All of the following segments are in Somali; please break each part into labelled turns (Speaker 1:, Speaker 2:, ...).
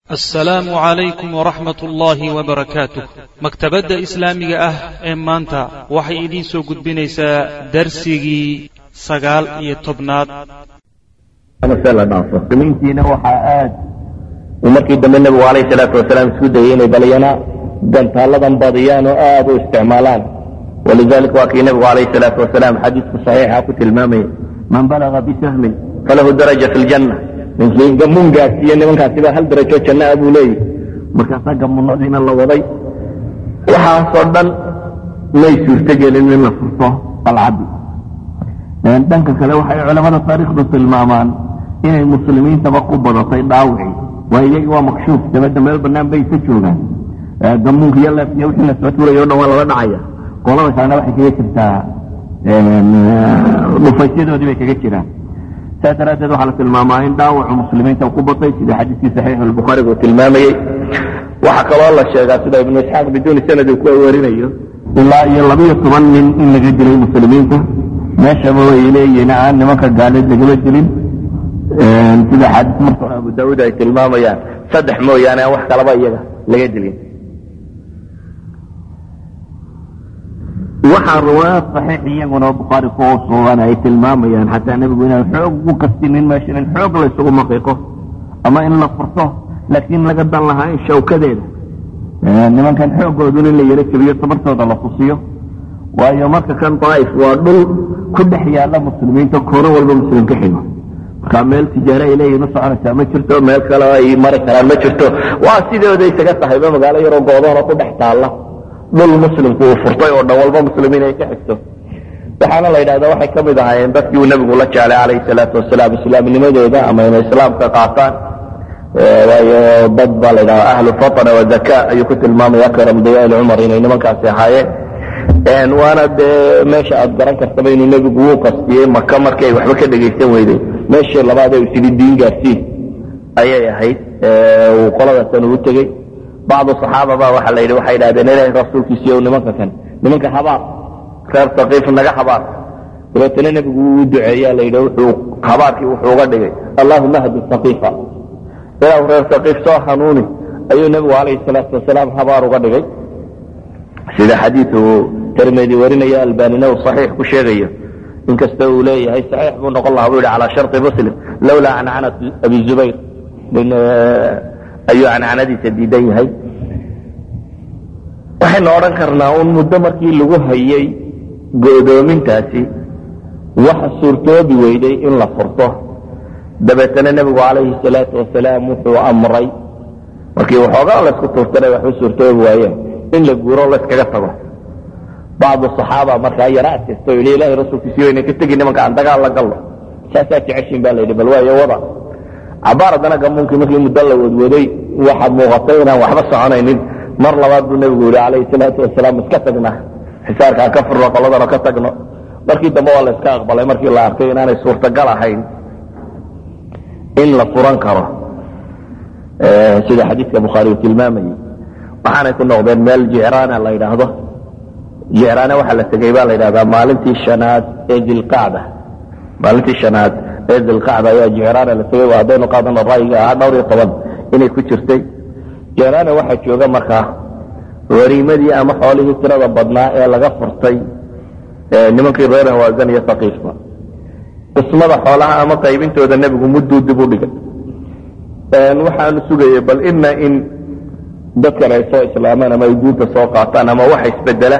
Speaker 1: assalaamu calaykum waraxmat ullaahi wabarakaatuh maktabadda islaamiga ah ee maanta waxay idiin soo gudbinaysaa darsigii sagaal iyo tobnaad
Speaker 2: muslimiintiina waxaa aad uu markii dambe nebigu alayh salaatu wasalaam isku dayey inay balyana gantaalladan badiyaan oo aad u isticmaalaan walidalik waa kii nebigu alayh salaatu wasalaam xadiidku saxiixa ku tilmaamayay man balaga bisahmin falahu daraja fi ljanna ninkii gamuun gaadsiiye nimankaasiba hal darajo janna a buu leeyahy markaasaa gamunadiina la waday waxaasoo dhan may suurtogelin in la furto qalcaddi dhanka kale waxay culamada taariikhdu tilmaamaan inay muslimiintaba ku badatay dhaawicii waa iyagii waa makshuuf dabadda meel banaan bay isa joogaan gamuunka iyo leefkiyo wixii la soo tuurayo o dhan waa lala dhacaya qolada kalena waxay kaga jirtaa dhufaysyadoodii bay kaga jiraan saas daraaddeed waxaa la tilmaamaa in dhaawacu muslimiinta ku batay sida xadiiskii saxiixu lbukhaariga uu tilmaamayey waxaa kaloo la sheegaa sida ibnu isxaaq biduuni sanad uu ku warinayo ilaa iyo labiyo toban nin in laga dilay muslimiinta meeshaba way leeyihiin aan nimanka gaaleed lagama dilin sida xadiis marka abu daauud ay tilmaamayaan saddex mooyaane aan wax kalaba iyaga laga dilin waxaa riwaayaad saxiix iyaguna bukhaari ku sugan ay tilmaamayaan xataa nebigu inaan xoog u kastinin meeshan in xoog la ysugu maqiiqo ama in la furto laakiin laga dan lahaa in shawkadeeda nimankan xoogoodun in la yaro jebiyo tabartooda la tusiyo waayo marka kan daa'if waa dhul ku dhex yaalla muslimiinta koono walba muslim ka xigo markaa meel tijaare ay leeyihin u soconaysaa ma jirto meel kale ay mari karaan ma jirto waa sidooda isaga tahayba magaalo yaroo goodoona ku dhex taalla dhul muslimku uu furtay oo dhan walba muslimiin ay ka xigto waxaana la yidhahda waxay ka mid ahaayeen dadkii uu nebigu la jeclay calayhi salaatu wasalaam islaamnimadooda ama inay islaamka qaataan waayo dad baa la yidhahda ahlu fatna wazaka ayuu ku tilmaamaya akram dayaali cumar inay nimankaasi ahaayeen waana dee meesha aad garan kartaba inuu nebigu wuu qastiyey maka markii ay waxba ka dhegaysan weyday meeshii labaad ee isidi diin gaarsiin ayay ahayd uu qoladaasan ugu tegey bacdu saxaababa waxa la yidhi waxay idhahdeen ilahay rasuulkiisiiyo nimanka kan nimanka habaar reer sakiif naga habaar dabeetana nebigu wuu duceeyaa la yidhi wuxuu habaarkii wuxuu uga dhigay allahuma hdi sakiifa ilaahu reer sakiif soo hanuuni ayuu nebigu calayhi salaatu wasalaam habaar uga dhigay sida xadiiu tirmidi warinaya albanina uu saxiix ku sheegayo inkasta uu leeyahay saxiix buu noqon laha bu yidhi calaa sharطi muslim lowlaa cancanat abi zubayr ayuu cancanadiisa diidan yahay waxaynu odhan karnaa un muddo markii lagu hayay go'doomintaasi waxa suurtoobi weyday in la furto dabeetana nebigu calayhi salaatu wasalaam wuxuu amray markii waxoogaa laysku tuurtana waxu suurtoobi waayeen in la guuro layskaga tago bacdu saxaaba markaa yara adkaysto yidhi ilahay rasuulkiisi wayna ka tegi nimanka aan dagaal la gallo saasaa jeceshin ba la yidhi bal waayo wada cabaar haddana gamuunkii markii muddo la wadwaday waxaad muuqatay inaan waxba soconaynin mar labaad buu nebigu yidhi calayhi salaatu wasalaam iska tagna xisaarkaan ka furno qoladana ka tagno markii dambe waa la iska aqbalay markii la arkay inaanay suurtagal ahayn in la furan karo sida xadiidka bukhaari uu tilmaamayey waxaanay ku noqdeen meel jicraana la yidhaahdo jicraana waxaa la tegey baa la yidhahdaa maalintii shanaad ee dilqacda maalintii shanaad ee dilqacda ayaa jicraana la tegey haddaynu qaadano ra'yiga ahaa dhowr iyo toban inay ku jirtay jicraana waxaa jooga markaa hariimadii ama xoolihii tirada badnaa ee laga furtay nimankii reer hawaasan iyo sakiifba qismada xoolaha ama qaybintooda nebigu mudduu dib u dhigay waxaanu sugayay bal ina in dadkan ay soo islaamaan ama ay diinta soo qaataan ama waxa isbedela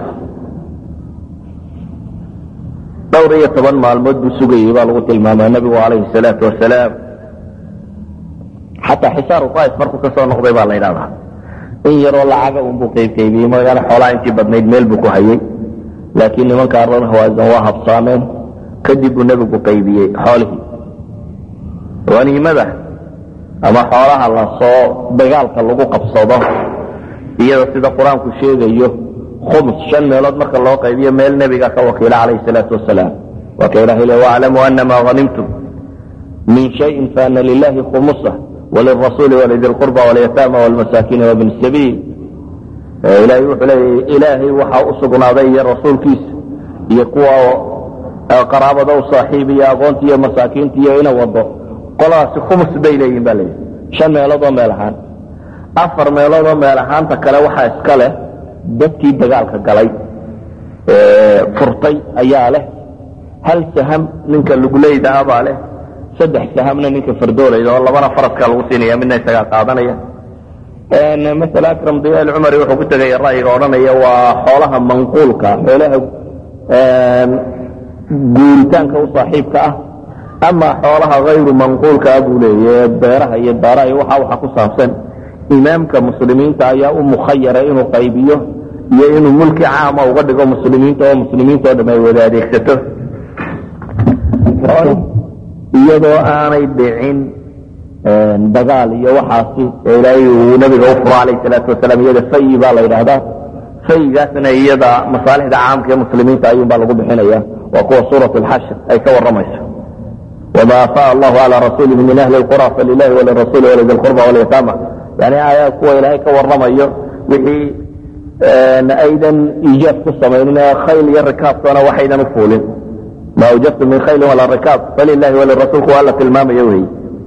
Speaker 2: dhowr iyo toban maalmood buu sugayey baa lagu tilmaamaa nebigu calayhi salaatu wasalaam xataa xisaaru daif markuu ka soo noqday baa la ydhahdaa in yaroo lacaga unbuu qaybqaybiyey magaalo xoolaha intii badnayd meel buu ku hayey laakiin nimankaa reer hawaasan waa habsaameen kadib buu nebigu qaybiyey xoolihii haniimada ama xoolaha lasoo dagaalka lagu qabsado iyada sida qur-aanku sheegayo khums shan meelood marka loo qaybiyo meel nebiga ka wakiila calayhi salaatu wasalaam waa ka ilahay le waclamuu anama hanimtum min shayin faana lilahi khumusa walirasuuli walidi lqurba walyataama walmasaakiina wabni sabiil ilahay wuxuu leeya ilaahay waxaa u sugnaaday iyo rasuulkiisa iyo kuwa qaraabada u saaxiib iyo aqoonta iyo masaakiinta iyo ina wado qoladaasi khumus bay leeyihin ba leeyahy shan meelood oo meel ahaan afar meelood oo meel ahaanta kale waxaa iska leh dadkii dagaalka galay furtay ayaa leh hal saham ninka luguleyda ah baa leh saddex sahamna ninka fardoolayda oo labana faraskaa lagu siinaya midna isagaa qaadanaya masale akram diya alcumari wuxuu ku tegaya ra'yiga odhanaya waa xoolaha manquulka xoolaha guuritaanka u saaxiibka ah ama xoolaha hayru manquulka ah buu leeya beeraha iyo daaraha iyo waxa waxa ku saabsan imaamka muslimiinta ayaa u mukhayara inuu qaybiyo iyo inuu mulki caama uga dhigo muslimiinta oo muslimiinta oo dham ay wada adeegsato iyadoo aanay dhicin dagaal iyo waxaasi ee ilaahay uu nabiga u furo alayh salaatu wasalaam iyada fayi baa la yidhaahdaa fayigaasna iyada masaalixda caamka ee muslimiinta ayuunbaa lagu bixinaya waa kuwa suurat alxashr ay ka warramayso wma afaa allahu calaa rasuulihi min ahli lqura falilahi walirasuuli walidi lqurba walyataama yani aayaad kuwa ilaahay ka warramayo wixii aydan iijaab ku samaynin ee khayl iyo rikaabkana waxaydan u fuulin ma awjabtu min khaylin walaa rikaab falilahi walirasuul kuwa alla tilmaamayo wey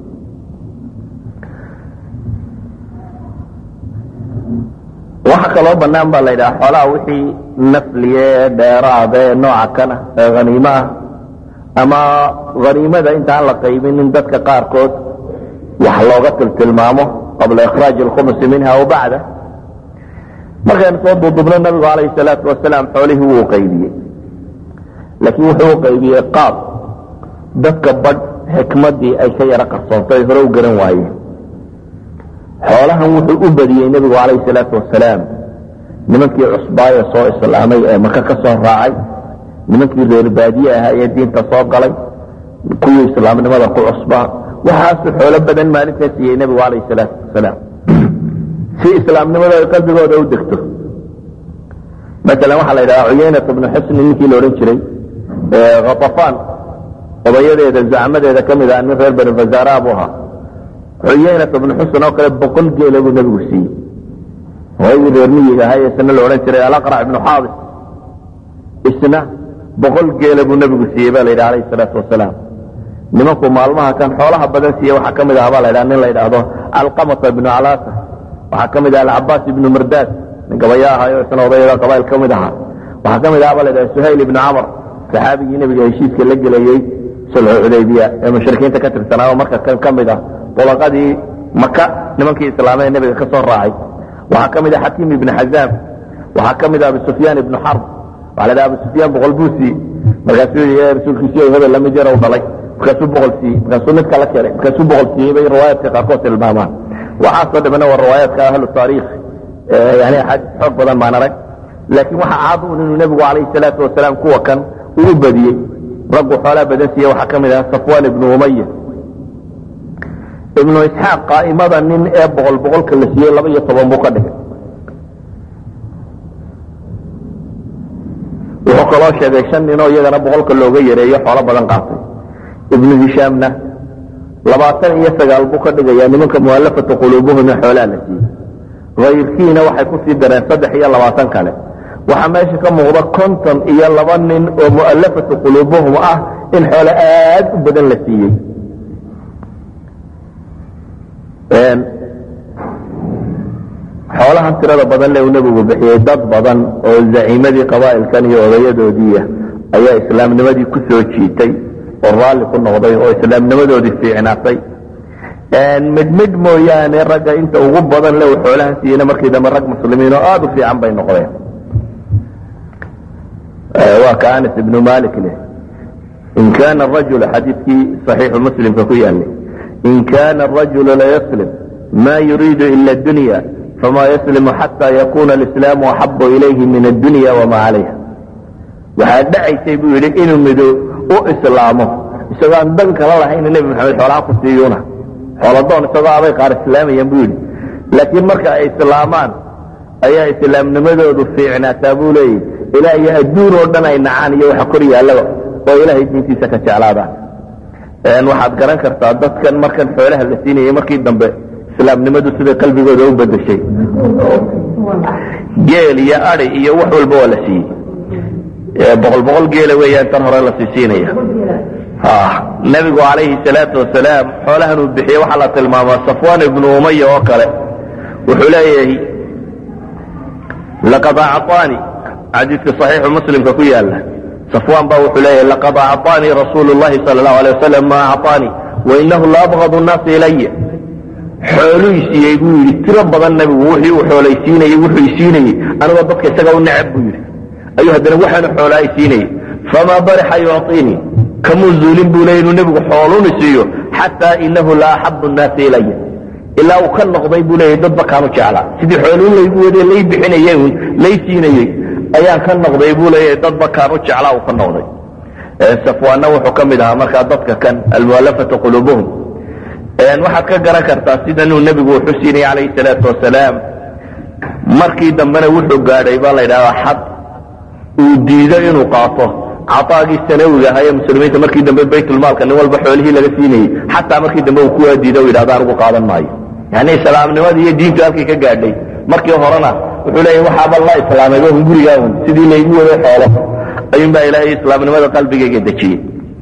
Speaker 2: waxa kaloo banaan baa la yidhaha xoolaha wixii nafliye ee dheeraada ee nooca kana ee haniimo ah ama haniimada intaan la qaybinin dadka qaarkood wax looga tiltilmaamo qabla ikhraaji alkhumusi minha aw bacda markaynu soo duudubno nabigu calayhi salaatu wasalaam xoolihii wuu qaybiyey laakiin wuxuu u qaybiyey qaab dadka badh xikmaddii ay ka yaro qarsoontay hore u garan waayeen xoolahan wuxuu u badiyey nebigu calayhi salaatu wasalaam nimankii cusbaaye soo islaamay ee maka ka soo raacay nimankii reer baadiye ahaa ee diinta soo galay kuwii islaamnimada ku cusbaa waxaasu xoolo badan maalintaa siiyey nebigu calayhi salaatu wasalaam si islaamnimada ay qalbigooda u degto maalan waxaa la yidhahaa cuyaynat bnu xusni ninkii la odhan jiray khatafaan odayadeeda zacmadeeda ka mid ah nin reer bani fazaara buu ahaa cuyaynat bnu xusn oo kale boqol geela buu nebigu siiyey odaygii reer miyiga ahaa isna la odhan jiray alaqrac ibnu xaabis isna boqol geela buu nebigu siiyey ba la yidhi alayhi salaatu wasalaam nimanku maalmaha kan xoolaha badan siiye waxaa ka mid aha ba la ydhaha nin la yidhaahdo alqamata ibnu calaasa waxaa ka mid aha alcabaas ibnu mardaad nin gabaya ahayo isna odayada qabail ka mid ahaa waxaa ka mid aha ba la ydhaha suhayl ibnu camar saxaabigii nebiga heshiiska la gelayey sulxu xudaybiya ee mushrikiinta ka tirsanaa oo marka kan ka mid ah bulaqadii maka nimankii islaamee nebiga ka soo raacay waxaa ka mid ah xakiim ibnu xazaam waxaa ka mid ah abu sufyaan ibnu xarb waxa la dhaha abu sufyaan boqol buu siiyey markaasuu yii rasuulkiisiyo hebel lamid yar u dhalay markaasuu boqol siiyey markaasuu mid kala keenay markaasuu boqol siiyey bay riwaayaadka qaarkood tilmaamaan waxaasoo dhamana waa riwaayaadka ahlu taariikh yani axaadiis xoog badan baan arag laakiin waxaa caad un inuu nebigu calayhi salaatu wasalaam kuwa kan uu badiyey raggu xoolaa badan siiye waxaa ka mid ah safwaan ibnu umaya ibnu isxaaq qaa'imada nin ee boqol boqolka la siiyey laba iyo toban buu ka dhigay wuxuu kaloo sheegay shan ninoo iyagana boqolka looga yareeyo xoolo badan qaatay ibnu hishaamna labaatan iyo sagaal buu ka dhigayaa nimanka mu'allafatu quluubuhum ee xoolaa la siiyey hayrkiina waxay kusii dareen saddex iyo labaatan kale waxaa meesha ka muuqda konton iyo laba nin oo mu'allafatu quluubuhum ah in xoolo aad u badan la siiyey xoolahan tirada badan le uu nebigu bixiyey dad badan oo zaciimadii qabaa'ilkan iyo odayadoodiia ayaa islaamnimadii ku soo jiitay oo raalli ku noqday oo islaamnimadoodii fiicnaatay midmidh mooyaane ragga inta ugu badan le uu xoolahan siiyeyna markii dambe rag muslimiin oo aada u fiican bay noqdeen waa ka anas ibnu malik leh in kana rajul xadiidkii saxiixu muslimka ku yaalay in kana arajulu layaslim ma yuriidu ila dunya fama yaslimu xata yakuna alislaamu axabu ilayhi min addunya wama calayha waxaa dhacaysay buu yidhi inuu mido u islaamo isagoo aan dan kala lahayn nebi maxamed xoolaha ku siiyuuna xooladoon isagoo abay qaar islaamayaan buu yidhi laakiin marka ay islaamaan ayaa islaamnimadoodu fiicnaataa buu leeyahy ilaa iyo adduun oo dhan ay nacaan iyo waxa kor yaallaba oo ilaahay diintiisa ka jeclaadaan waxaad garan kartaa dadkan markan xoolaha la siinayay markii dambe islaamnimadu siday qalbigooda u bedeshay geel iyo adi iyo wax walba waa la siiyey boqol boqol geela weeyaan tan hore la siisiinaya nebigu calayhi salaatu wasalaam xoolahan uu bixiyey waxaa la tilmaamaa safwaan ibnu umaya oo kale wuxuu leeyahay laqad acطaanii xadiidka saxiixu muslimka ku yaala safwaan baa wuxuu leeyahay laqad acطaanii rasuulu llahi sala allahu alay wasalam ma acطaanii wainahu la abgadu nnaasi ilaya xooluu isiiyey buu yidhi tiro badan nebigu wixii uu xoolaysiinayey wuxuu isiinayey anigoo dadka isaga u necab buu yidhi ayuu haddana waxaanu xoolaa isiinayey famaa barixa yucطiinii kamuu zuulin buu leey inuu nebigu xooluni siiyo xataa inahu la axabu nnaasi ilaya ilaa uu ka noqday buu leeyahy dadba kaanu jeclaa sidii xooluun laygu wade lay bixinayey un lay siinayey ayaan ka noqday buu leeyahay dadba kaanu jeclaa uu ka noqday safwaanna wuxuu ka mid ahaa markaa dadka kan almualafata quluubuhum waxaad ka garan kartaa sida inuu nebigu wuxu siinayay calayhi salaatu wasalaam markii dambena wuxuu gaadhay baa la yidhahdaa xad uu diido inuu qaato caaagii sanawiga ahaa ee muslimiinta markii dambe baytulmaalka nin walba xoolihii laga siinayey xataa markii dambe uu kuwaa diido u yidhahda anigu qaadan maayo yani islaamnimadii iyo diintu halkii ka gaadhay markii horena wuxuu leeyahy waxaaba la islaamay un gurigaa un sidii laygu waday xoolo ayuunbaa ilaahay islaamnimada qalbigayga dejiyey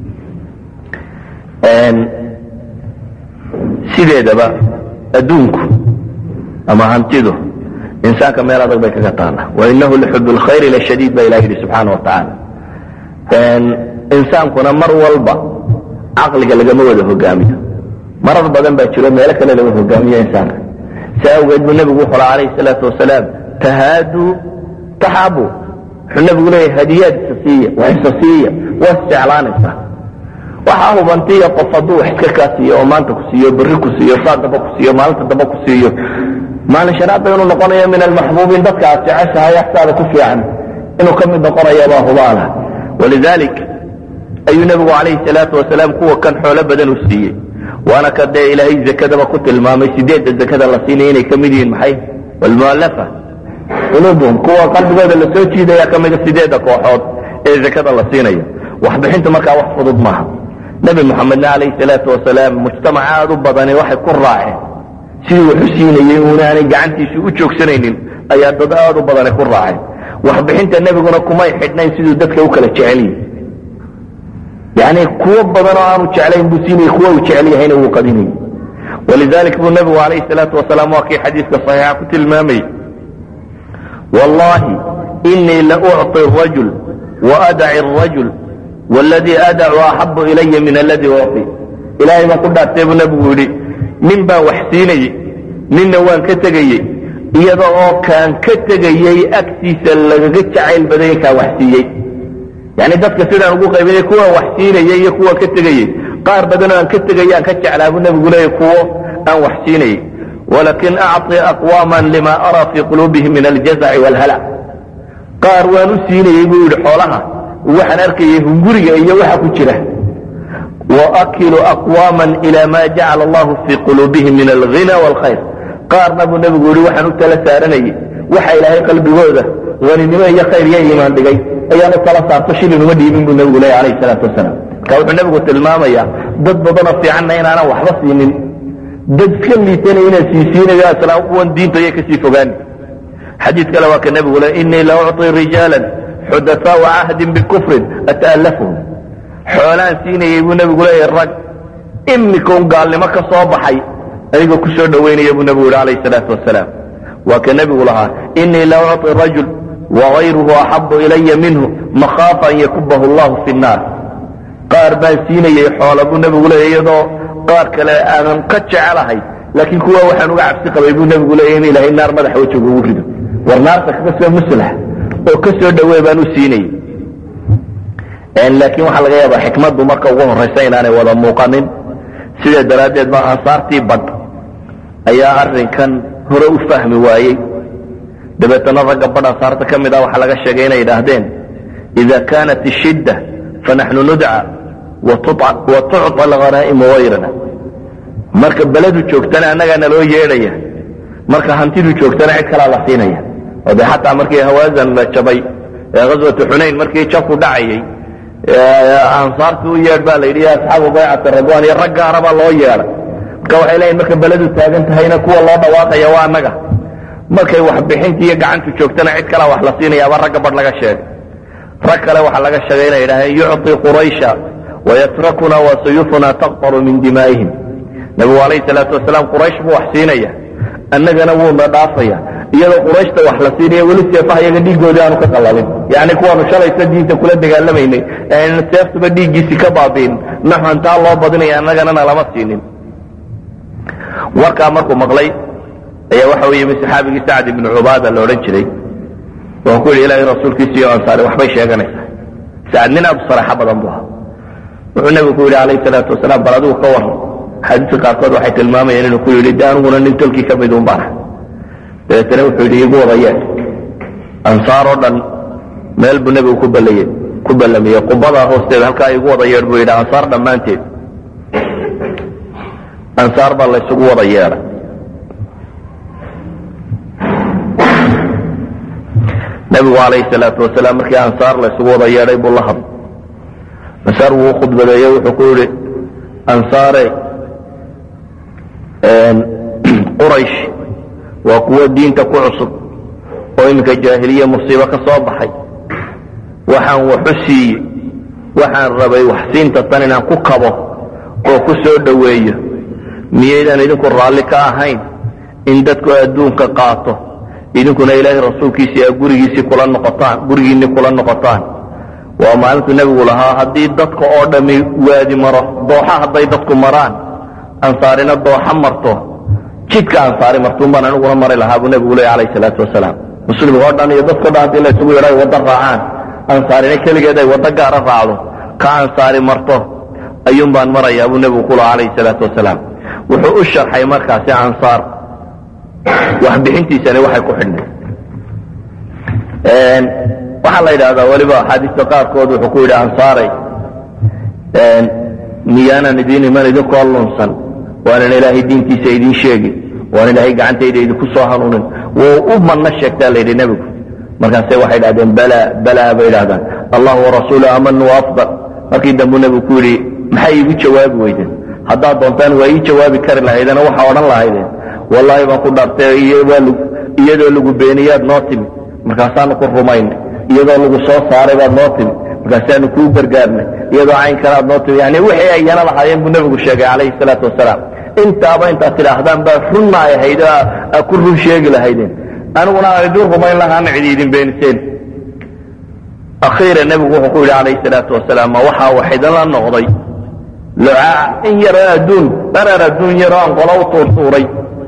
Speaker 2: sideedaba adduunku ama hantidu insaanka meel adag bay kaga taalla wainahu lixub lkhayri lashadiid ba ilah yidhi subxaana watacaala insaankuna mar walba caqliga lagama wada hogaamiyo marar badan baa jiro meelo kale laga hogaamiyo insaanka si awgeed buu nebigu wuxuu laha alayhi salaatu wasalaam tahaaduu taxaabu wuxuu nebigu leeyahy hadiyaad isa siiya wax isa siiya waa isjeclaanaysaa waxaa hubantiya qof hadduu wax iska kaa siiyo oo maanta ku siiyo berri ku siiyo saa daba ku siiyo maalinta daba ku siiyo maalin shanaad ba inuu noqonayo min almaxbuubiin dadka aad jeceshahay axtaada ku fiican inuu ka mid noqonayo baa hubaala walidalik ayuu nebigu calayhi salaatu wasalaam kuwa kan xoolo badan u siiyey waana ka dee ilaahay zakadaba ku tilmaamay sideedda zakada la siinaya inay ka mid yihiin maxay walmualafa quluubuhum kuwa qalbigooda la soo jiidaya ka mida sideedda kooxood ee zakada la siinayo waxbixinta markaa wax fudud maaha nebi moxamedna calayhi salaatu wasalaam mujtamac aad u badani waxay ku raaceen sidii waxu siinayey unaanay gacantiisu u joogsanaynin ayaa dad aad u badani ku raaceen waxbixinta nebiguna kumay xidhnayn siduu dadka u kala jecelyihi yani kuwo badan oo aanu jeclayn buu siinayey kuwa uu jecel yahayna wuu qadinayey walidalik buu nebigu calayhi salaatu wasalaam waa kii xadiiska saxiixa ku tilmaamayey wallahi inii la ucطi rajul waadaci arajul wladii adacu axabu ilaya min aladii uci ilaahay baan ku dhaartay buu nebigu yidhi nin baan wax siinayey ninna waan ka tegayey iyada oo kaan ka tegayey agtiisa lagaga jacayl badanya kaan wax siiyey yani dadka sidaan ugu qaybinay kuwaan wax siinayey iyo kuwaan ka tegayey qaar badanoo aan ka tegayay aan ka jeclaa buu nebigu leeyay kuwo aan wax siinayey walakin acطi aqwaman lima araa fii quluubihim min aljazaci wاlhalac qaar waan u siinayey buu yidhi xoolaha waxaan arkayay hunguriga iyo waxa ku jira waakilu aqwaama ila ma jacala allahu fii quluubihim min alghina wاlkhayr qaarna buu nebigu yihi waxaan u tala saaranayey waxa ilaahay qalbigooda haninimo iyo khayr iyo iimaan dhigay ayaan u tala saarto shilin uma dhiibin buu nebigu leeya alayh salaatu wasalaam marka wuxuu nebigu tilmaamayaa dad badanoo fiicanna inaanan waxba siinin dad ka liitanay inaan siisiinayo islaam kuwan diinta iyo kasii fogaani xadiid kale waa ka nebigu le inii la ucطi rijaala xudafaau cahdin bikufrin ata'allafhum xoolaan siinayey buu nebigu leeyahy rag imika un gaalnimo ka soo baxay anigoo ku soo dhowaynaya buu nebigu yihi alayh salaatu wasalaam waa ka nebigu lahaa inii la ucطi rajul wagayruhu axabu ilaya minhu makhaafa an yakubahu allahu fi nnaar qaar baan siinayey xoola buu nebigu leeya iyadoo qaar kale aanan ka jecelahay laakiin kuwa waxaan uga cabsi qabay buu nebigu leeya in ilaahay naar madaxa wejiga ugu rido war naarta kaga soo muslax oo ka soo dhawey baan u siinayey laakiin waxaa laga yaabaa xikmaddu marka ugu horraysa inaanay wada muuqanin sidaa daraaddeed ba ansaartii badh ayaa arrinkan hore u fahmi waayey dabeetana ragga badh ansaarta ka mid ah waxaa laga sheegay inay yidhaahdeen ida kaanat ishidda fanaxnu nudca wa tucطa alhanaa'imu gayrana marka beledu joogtana annagaa naloo yeedhaya marka hantidu joogtana cid kalaa la siinaya oo de xataa markii hawaasan la jabay ghaswatu xunayn markii jabku dhacayey ansaarti u yeedh baa la yidhi ya asxaabu baycati radwan iyo rag gaara baa loo yeedhay marka waxay leeyihin marka beledu taagan tahayna kuwa loo dhawaaqaya waa annaga markay waxbixinti iyo gacantu joogtana cid kalaa wax la siinayaaba ragga badh laga sheegay rag kale waxaa laga sheegay inay yidhahdeen yucطi quraysha wayatrakuna wa suyufuna taqtaru min dimaa'ihim nabigu alayhi salaatu wasalaam quraysh buu wax siinaya annagana wuuna dhaafaya iyadoo qurayshta wax la siinaya weli seefaha iyaga dhiiggoodii aanu ka qalalin yacni kuwaanu shalaysa diinta kula dagaalamaynay ean seeftuba dhiiggiisii ka baabiin naxantaa loo badinaya annagana na lama siinin warkaa markuu maqlay ayaa waxa u yimi saxaabigii sacd ibnu cubaada la odhan jiray waan ku yidhi ilaahay rasuulkiisa iyo ansaari waxbay sheeganaysaa sacad nin aad u saraxa badan buu ahaa wuxuu nebigu ku yidhi calayhi salaatu wasalaam bal adigu ka warran xadiiska qaarkood waxay tilmaamayeen inuu ku yidhi de aniguna nin tolkii ka mid un baan ah dabeetana wuxuu yidhi igu wadayeen ansaar oo dhan meel buu nebigu ku ballayey ku ballamiyey qubadaa hoosteeda halkaa igu wada yeedh buu yidhi ansaar dhammaanteed ansaar baa laysugu wada yeedhay nebigu calayhi salaatu wasalaam markii ansaar laysugu wada yeedhay buu la hadlay ansaar wuu u khudbadeeye wuxuu ku yidhi ansaare quraysh waa kuwo diinta ku cusub oo iminka jaahiliya musiibo ka soo baxay waxaan waxu siiyey waxaan rabay waxsiinta tan inaan ku kabo oo ku soo dhoweeyo miyaydaan idinku raalli ka ahayn in dadku adduunka qaato idinkuna ilaahay rasuulkiisii a gurigiisii kula noqotaan gurigiinni kula noqotaan waa maalintuu nebigu lahaa haddii dadka oo dhammi waadi maro dooxa hadday dadku maraan ansaarina dooxa marto jidka ansaari martuun baan aniguna mari lahaa buu nebigu leey alayh salaatu wasalaam muslimka oo dhan iyo dadko dhan haddii laysugu yadho ay waddo raacaan ansaarina keligeed ay waddo gaara raacdo ka ansaari marto ayuun baan marayaa buu nebigu ku lahaa alayhi salaatu wasalaam wuxuu u sharxay markaasi ansaar waxbixintiisani waxay ku xidhnay waxaa la yidhahdaa weliba axaadiista qaarkood wuxuu ku yidhi ansaaray miyaanan idiin iman idinkoo lunsan waanan ilaahay diintiisa idiin sheegin waan ilaahay gacantayda idinku soo hanuunin wuu u manno sheegtaa la yidhi nebigu markaase waxay idhahdeen bala bala bay idhahdaan allahu warasuulu amanu afdal markii dambu nebigu ku yidhi maxay iigu jawaabi weydeen haddaad doontaan waa ii jawaabi kari lahaydeen oo waxaa odhan lahaydeen wallaahi baan ku dhaartay iyadoo lagu beeniyaad noo timi markaasaanu ku rumaynay iyadoo lagu soo saaray baad noo timi markaasaanu kuu gargaarnay iyadoo caynkanaad noo timi yani wixii ay yana lahaayeen buu nebigu sheegay calayhi salaatu wasalaam intaaba intaad tidhaahdaan baa runna ay ahayd aa ku run sheegi lahaydeen aniguna aan idin rumayn lahaana cidi idin beeniseen akhiira nebigu wuxuu ku yidhi calayhi salaatu wasalaam ma waxaa wax idinla noqday lucaaca in yaroo adduun dharar adduun yaroo aan qola u tuurtuuray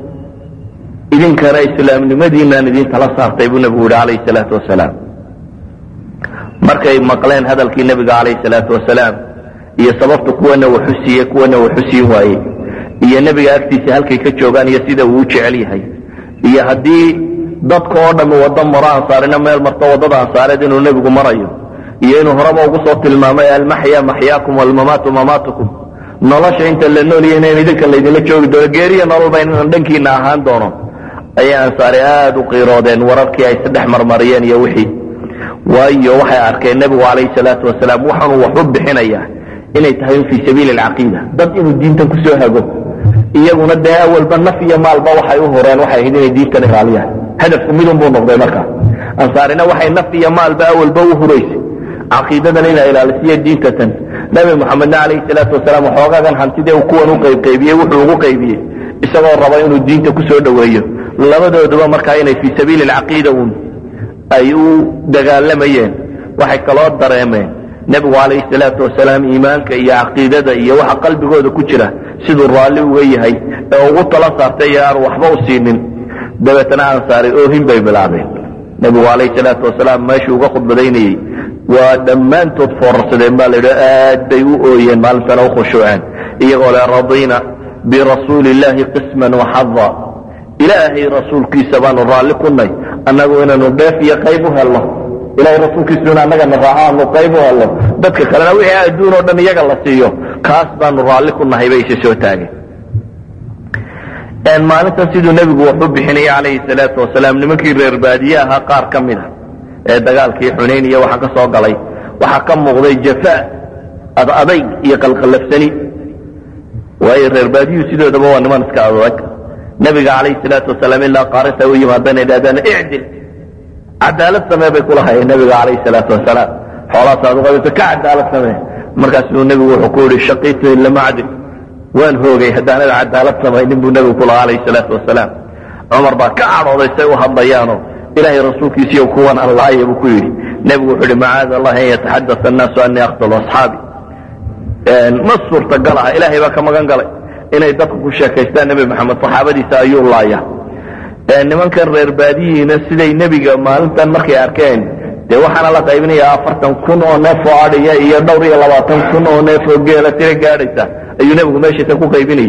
Speaker 2: idinkana islaamnimadiinaan idin tala saartay buu nebigu yidhi calayhi salaatu wasalaam markay maqleen hadalkii nebiga calayhi salaatu wasalaam iyo sababta kuwana waxu siiye kuwana waxu siin waayey iyo nebiga agtiisa halkay ka joogaan iyo sida uu u jecel yahay iyo haddii dadka oo dhammi waddo maro ansaarina meel marto waddada ansaareed inuu nebigu marayo iyo inuu horeba ugu soo tilmaamay almaxya maxyaakum walmamaatu mamaatukum nolosha inta la noolya inayn idinka laydinla joogi doono geeriya nololba inaan dhankiina ahaan doono ayay ansaari aada u qiiroodeen wararkii ay saddex marmariyeen iyo wixii waayo waxay arkeen nebigu calayhi salaatu wasalaam waxaanuu wax u bixinayaa inay tahay in fii sabiili alcaqiida dad inuu diintan kusoo hago iyaguna dee awalba naf iyo maalba waxay u horeen waxay ahayd inay diintan ilaaliyaan hadafku midun buu noqday markaa ansaarina waxay naf iyo maalba awalba u huraysay caqiidadan inay ilaalisiyo diintatan nebi moxamedna calayhi salaatu wasalaam waxoogaagan hantidee uu kuwan u qaybqaybiyey wuxuu ugu qaybiyey isagoo raba inuu diinta kusoo dhoweeyo labadooduba markaa inay fii sabiili alcaqiida uun ay u dagaalamayeen waxay kaloo dareemeen nebigu calayhi salaatu wasalaam iimaanka iyo caqiidada iyo waxa qalbigooda ku jira siduu raalli uga yahay ee ugu tala saartay iyo aan waxba u siinin dabeetana ansaaray oohin bay bilaabeen nebigu calayhi salaatu wasalaam meeshuu uga khudbadaynayey waa dhammaantood foorarsadeen baa layidhi aad bay u ooyeen maalintana u khushuuceen iyagoo le radiina birasuuli illaahi qisman waxada ilaahay rasuulkiisa baanu raalli ku nay annagu inaanu dheef iyo qayb u helno ilahay rasuulkiisu in annagana raaco aanu qayb u helno dadka kalena wixii adduun oo dhan iyaga la siiyo kaas baanu raalli ku nahay bay isa soo taageen maalintan siduu nebigu wax u bixinayay calayhi salaatu wasalaam nimankii reer baadiye ahaa qaar ka mid a ee dagaalkii xunayn iyo waxa ka soo galay waxaa ka muuqday jafa ad adayg iyo qalqallafsani waayo reer baadiyuhu sidoodaba waa niman iska adag nebiga calayhi salaatu wasalaam ilaa qaarinta u yimaadana idhahdaan icdil cadaalad samee bay kula hayeen nebiga calayhi salaatu wasalaam xoolaasaad uqaybta ka cadaalad samee markaasuu nebigu wuxuu ku yihi shaqiitu ilamacdin waan hoogay haddaanad cadaalad samaynin buu nebigu ku lahaa alayh salaatu wasalaam cumar baa ka cadhooday say u hadlayaano ilaahay rasuulkiisiiyo kuwan allaaya buu ku yidhi nebigu wuxuu yihi macaada allahi an yataxadasa annaasu anii aqtulu asxaabi ma suurtagal ah ilaahay baa ka magan galay inay dadku ku sheekaystaan nebi maxamed saxaabadiisa ayuu laaya nimankan reer baadiyihiina siday nebiga maalintan markay arkeen dee waxaana la qaybinayaa afartan kun oo neef oo adhiya iyo dhowr iyo labaatan kun oo neef oo geela tira gaadhaysa ayuu nebigu meeshiisa ku qaybinayay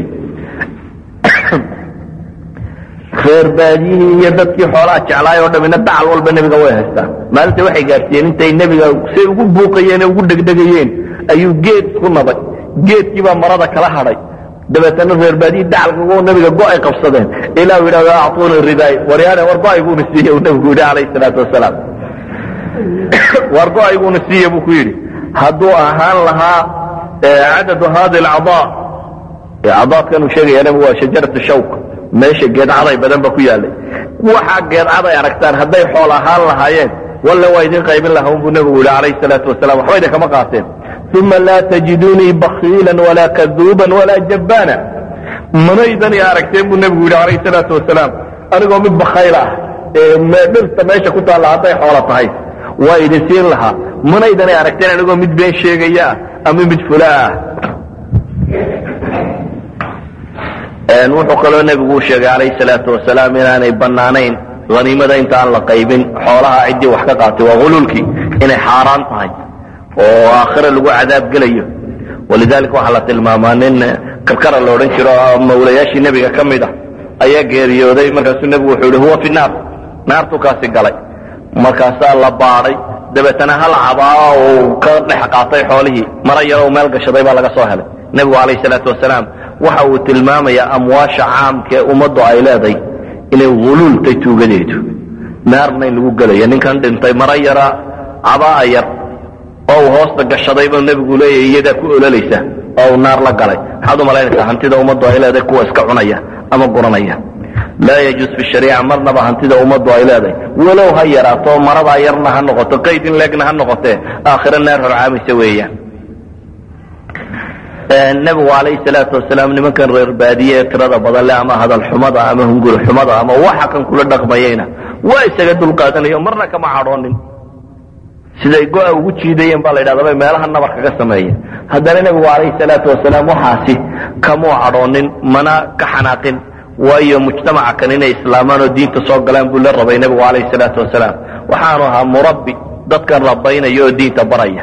Speaker 2: reer baadiyihii iyo dadkii xoolaha jeclaay oo dhamina dacal walba nebiga way haystaan maalinta waxay gaadhsiiyeen intay nebiga say ugu buuqayeen ee ugu dhegdhegayeen ayuu geed ku nabay geedkiibaa marada kala hadhay dabeetana reer baadiyi dacalka nebiga go-ay qabsadeen ilaa u yidhahdo acuuni ridaay waryaane war go-ayguna siiye uu nebigu yidhi calayhi salaatu wasalaam war go-ayguna siiye buu ku yidhi hadduu ahaan lahaa cadadu hadi alcadaa cadaadkan uu sheegaya nebigu waa shajaratu shawk meesha geedcaday badan ba ku yaalay waxaa geedcaday aragtaan hadday xool ahaan lahaayeen walle waa idin qaybin lahaa buu nebigu yidhi calayhi salaatu wasalam waxba idin kama qaateen uma laa tajidunii bakiila walaa kaduuban walaa jabbaana manaydan i aragteen buu nebigu yidhi calayhi salaatu wasalaam anigoo mid bakayl ah ee dhirta meesha ku taalla hadday xoolo tahay waa idin siin lahaa manaydan i aragteen anigoo mid been sheegaya ah ama mid fula ah wuxuu kaloo nebigu u sheegay calayhi salaatu wasalaam inaanay bannaanayn haniimada intaan la qaybin xoolaha ciddii wax ka qaatay waa huluulkii inay xaaraan tahay oo aakhira lagu cadaab gelayo walidalika waxaa la tilmaamaa nin karkara la odhan jiro mawlayaashii nebiga ka mid ah ayaa geeriyooday markaasuu nebigu wuxuu yihi huwa fi naar naartuu kaasi galay markaasaa la baadhay dabeetana hal cabaa uu ka dhex qaatay xoolihii mara yaroo meel gashaday baa laga soo helay nebigu calayhi salaatu wasalaam waxa uu tilmaamayaa amwaasha caamka ee ummaddu ay leeday inay huluultay tuugadeedu naarna in lagu gelayo ninkan dhintay mara yara cabaa yar oo uu hoosta gashaday buu nebigu leeyahy iyadaa ku ololaysa oo uu naar la galay maxaad u malaynaysaa hantida ummaddu ay leedahay kuwa iska cunaya ama guranaya laa yajuus fi shariica marnaba hantida ummaddu ay leedahay walow ha yaraato maradaa yarna ha noqoto qayd in leegna ha noqotee aakhiro naar horcaamaysa weeyaan nebigu calayhi salaatu wasalaam nimankan reer baadiye ee tirada badan leh ama hadal xumada ama hunguri xumada ama waxa kan kula dhaqmayeyna waa isaga dulqaadanayo marna kama cadhoonin siday go-a ugu jiidayeen baa la yidhahda bay meelaha nabar kaga sameeyeen haddana nebigu calayhi salaatu wasalaam waxaasi kamuu cadhoonin mana ka xanaaqin waayo mujtamaca kan inay islaamaan oo diinta soo galaan buu la rabay nebigu calayhi salaatu wasalaam waxaanu ahaa murabbi dadkan rabaynaya oo diinta baraya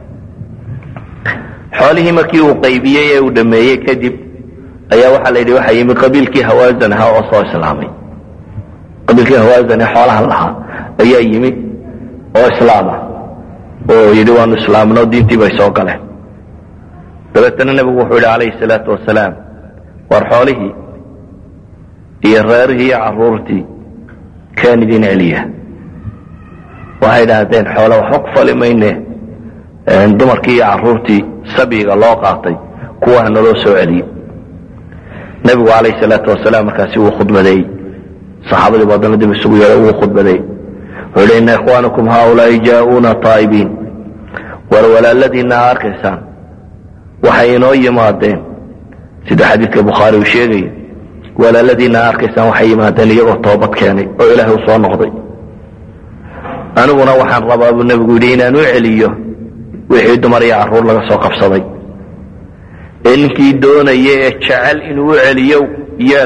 Speaker 2: xoolihii markii uu qaybiyey ee uu dhameeyey kadib ayaa waxaa la yidhi waxaa yimi qabiilkii hawaasan ahaa oo soo islaamay qabiilkii hawaasan ee xoolahan lahaa ayaa yimi oo islaama oo yidhi waanu islaamno diintii bay soo galeen dabeetana nebigu wuxuu yidhi calayhi salaatu wasalaam war xoolihii iyo reerihii iyo caruurtii kaan idin celiya waxay idhaahdeen xoole waxba ku fali mayne dumarkii iyo caruurtii sabyiga loo qaatay kuwaha naloo soo celiyey nebigu calayhi salaatu wasalaam markaasi wuu khudbadeeyey saxaabadii bu haddana dib isugu yeedhay wuu khudbadeeyey wuxuu yidhi ina ikhwaanakum haaulaai jaa'uuna taa'ibiin war walaaladiinna a arkaysaan waxay inoo yimaadeen sida xadiidka bukhaari uu sheegaya walaaladiinna a arkaysaan waxay yimaadeen iyagoo toobad keenay oo ilaahay u soo noqday aniguna waxaan rabaa buu nebigu yidhi inaan u celiyo wixii dumar iyo carruur laga soo qabsaday ee ninkii doonaya ee jecel inuu u celiyo yeel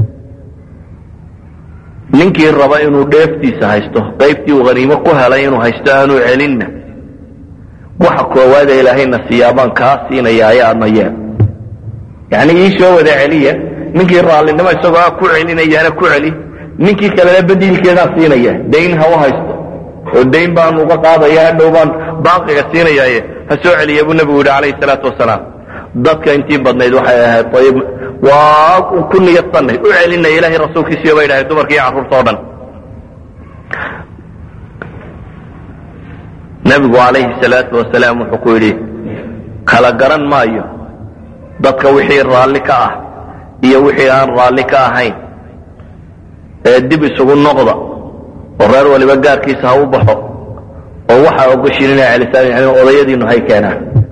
Speaker 2: ninkii raba inuu dheeftiisa haysto qaybtii uu haniimo ku helay inuu haysto aanu celinna waxa koowaada ilaahayna siyaabaan kaa siinaya ayaadna yeel yacni ii soo wada celiya ninkii raallinimo isagoo ah ku celinayaana ku celi ninkii kalena badiilkeedaa siinaya dayn ha u haysto oo dayn baan uga qaadaya hadhow baan baaqiga siinayaaye ha soo celiya buu nebigu yidhi calayhi salaatu wasalaam dadka intii badnayd waxay ahayd ayib waa ku niyadsanay u celinaya ilaahay rasuulkiisiyo bay dhahay dumarka iyo carruurta o dhan nebigu calayhi salaatu wasalaam wuxuu ku yidhi kala garan maayo dadka wixii raalli ka ah iyo wixii aan raalli ka ahayn ee dib isugu noqda oo reer waliba gaarkiisa ha u baxo oo waxaa ogoshiin inay celisaan yani odayadiinu hay keenaan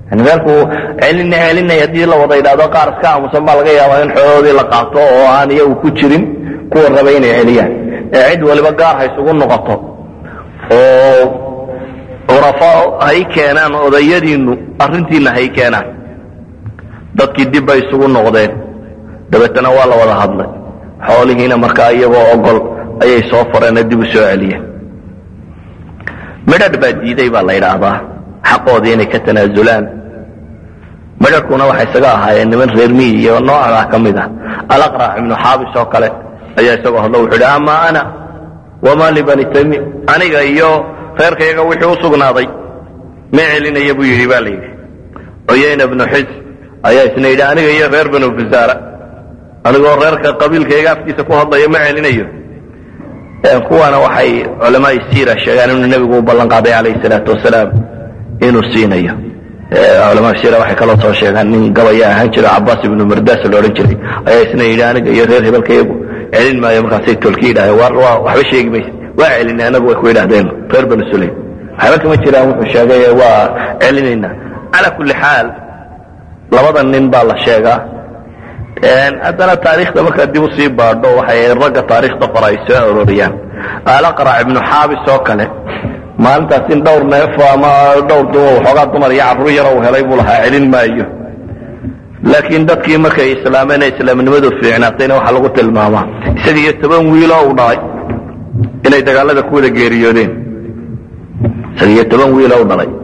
Speaker 2: yani meelkuu celina celinay haddii la wada yidhahdo qaar iska aamusan baa laga yaabaa in xoolahoodii la qaato oo aan iyagu ku jirin kuwa raba inay celiyaan ee cid waliba gaar ha isugu noqoto oo curafo hay keenaan odayadiinnu arrintiina hay keenaan dadkii dib bay isugu noqdeen dabeetana waa la wada hadlay xoolihiina markaa iyagoo ogol ayay soo fareenoo dib u soo celiyeen midhadh baa diiday baa la yidhaahdaa xaqoodii inay ka tanaasulaan midhadhkuna waxay isaga ahaayeen niman reer miyi iyo noocdaa ka mid ah alaqrac ibnu xaabis oo kale ayaa isagoo hadlo wuxuu yidhi ama ana wamaa libani tami aniga iyo reerkayaga wixii u sugnaaday ma celinaya buu yidhi ba la yidhi cuyayna bnu xis ayaa isna yidhi aniga iyo reer banu fasaara anigoo reerka qabiilkayga afkiisa ku hadlayo ma celinayo kuwana waxay culamaai siira sheegaan inuu nebigu u ballan qaaday calayhi salaatu wasalaam inuu siinayo culamaa siira waxay kaloo soo sheegaan nin gabaya ahaan jira cabaas ibnu mardaas la odhan jiray ayaa isna yidhi aniga iyo reer hebelkayagu celin maayo markaasay tolki yidhahdeen war waa waxba sheegi mayse waa celinay anagu way ku yidhahdeen reer banu sulaym waxba kama jiraan wuxuu sheegay waa celinaynaa cala kulli xaal labada nin baa la sheegaa haddana taariikhda markaa dib usii baadho waxay ragga taariikhda qora ay soo arooriyaan alaqrac ibnu xaabis oo kale maalintaas in dhowr neef ama dhowr dum waxoogaa dumar iyo carruur yar uu helay buu lahaa celin maayo laakiin dadkii markay islaameen ee islaamnimadu fiicnaatayna waxaa lagu tilmaamaa isaga iyo toban wiiloo uu dhalay inay dagaalada ku wada geeriyoodeen isaga iyo toban wiiloo u dhalay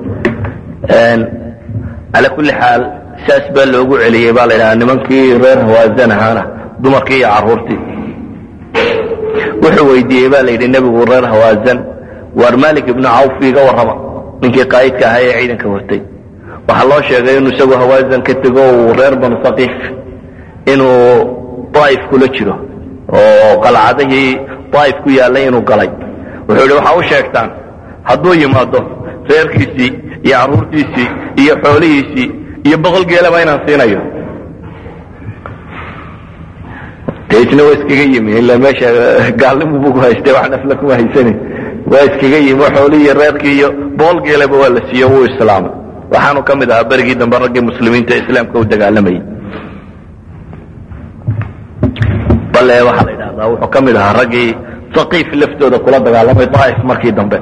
Speaker 2: cala kulli xaal saas baa loogu celiyey baa la ydhahaa nimankii reer hawaazan ahaana dumarkii iyo carruurtii wuxuu weydiiyey baa la yidhi nebigu reer hawaazan waar malik ibnu cawf iga warrama ninkii qaa'idka ahaa ee ciidanka watay waxaa loo sheegay inuu isagu hawaazan ka tego uu reer banu saqiif inuu daa'if kula jiro oo qalcadihii daa'if ku yaallay inuu galay wuxuu yidhi waxaa u sheegtaan hadduu yimaado reerkiisii iyo carruurtiisii iyo xoolihiisii iyo boqol geelaba inaan siinayo isna waa iskaga yimi ila meesha gaalnimu bu ku haystay wax nafla kuma haysanin waa iskaga yimi xoolihii iyo reerkii iyo boqol geelaba waa la siiyo wuu islaamay waxaanu ka mid ahaa berigii dambe raggii muslimiinta ee islaamka u dagaalamayay bale waxaa la yidhahdaa wuxuu ka mid ahaa raggii saqiif laftooda kula dagaalamay daa'if markii dambe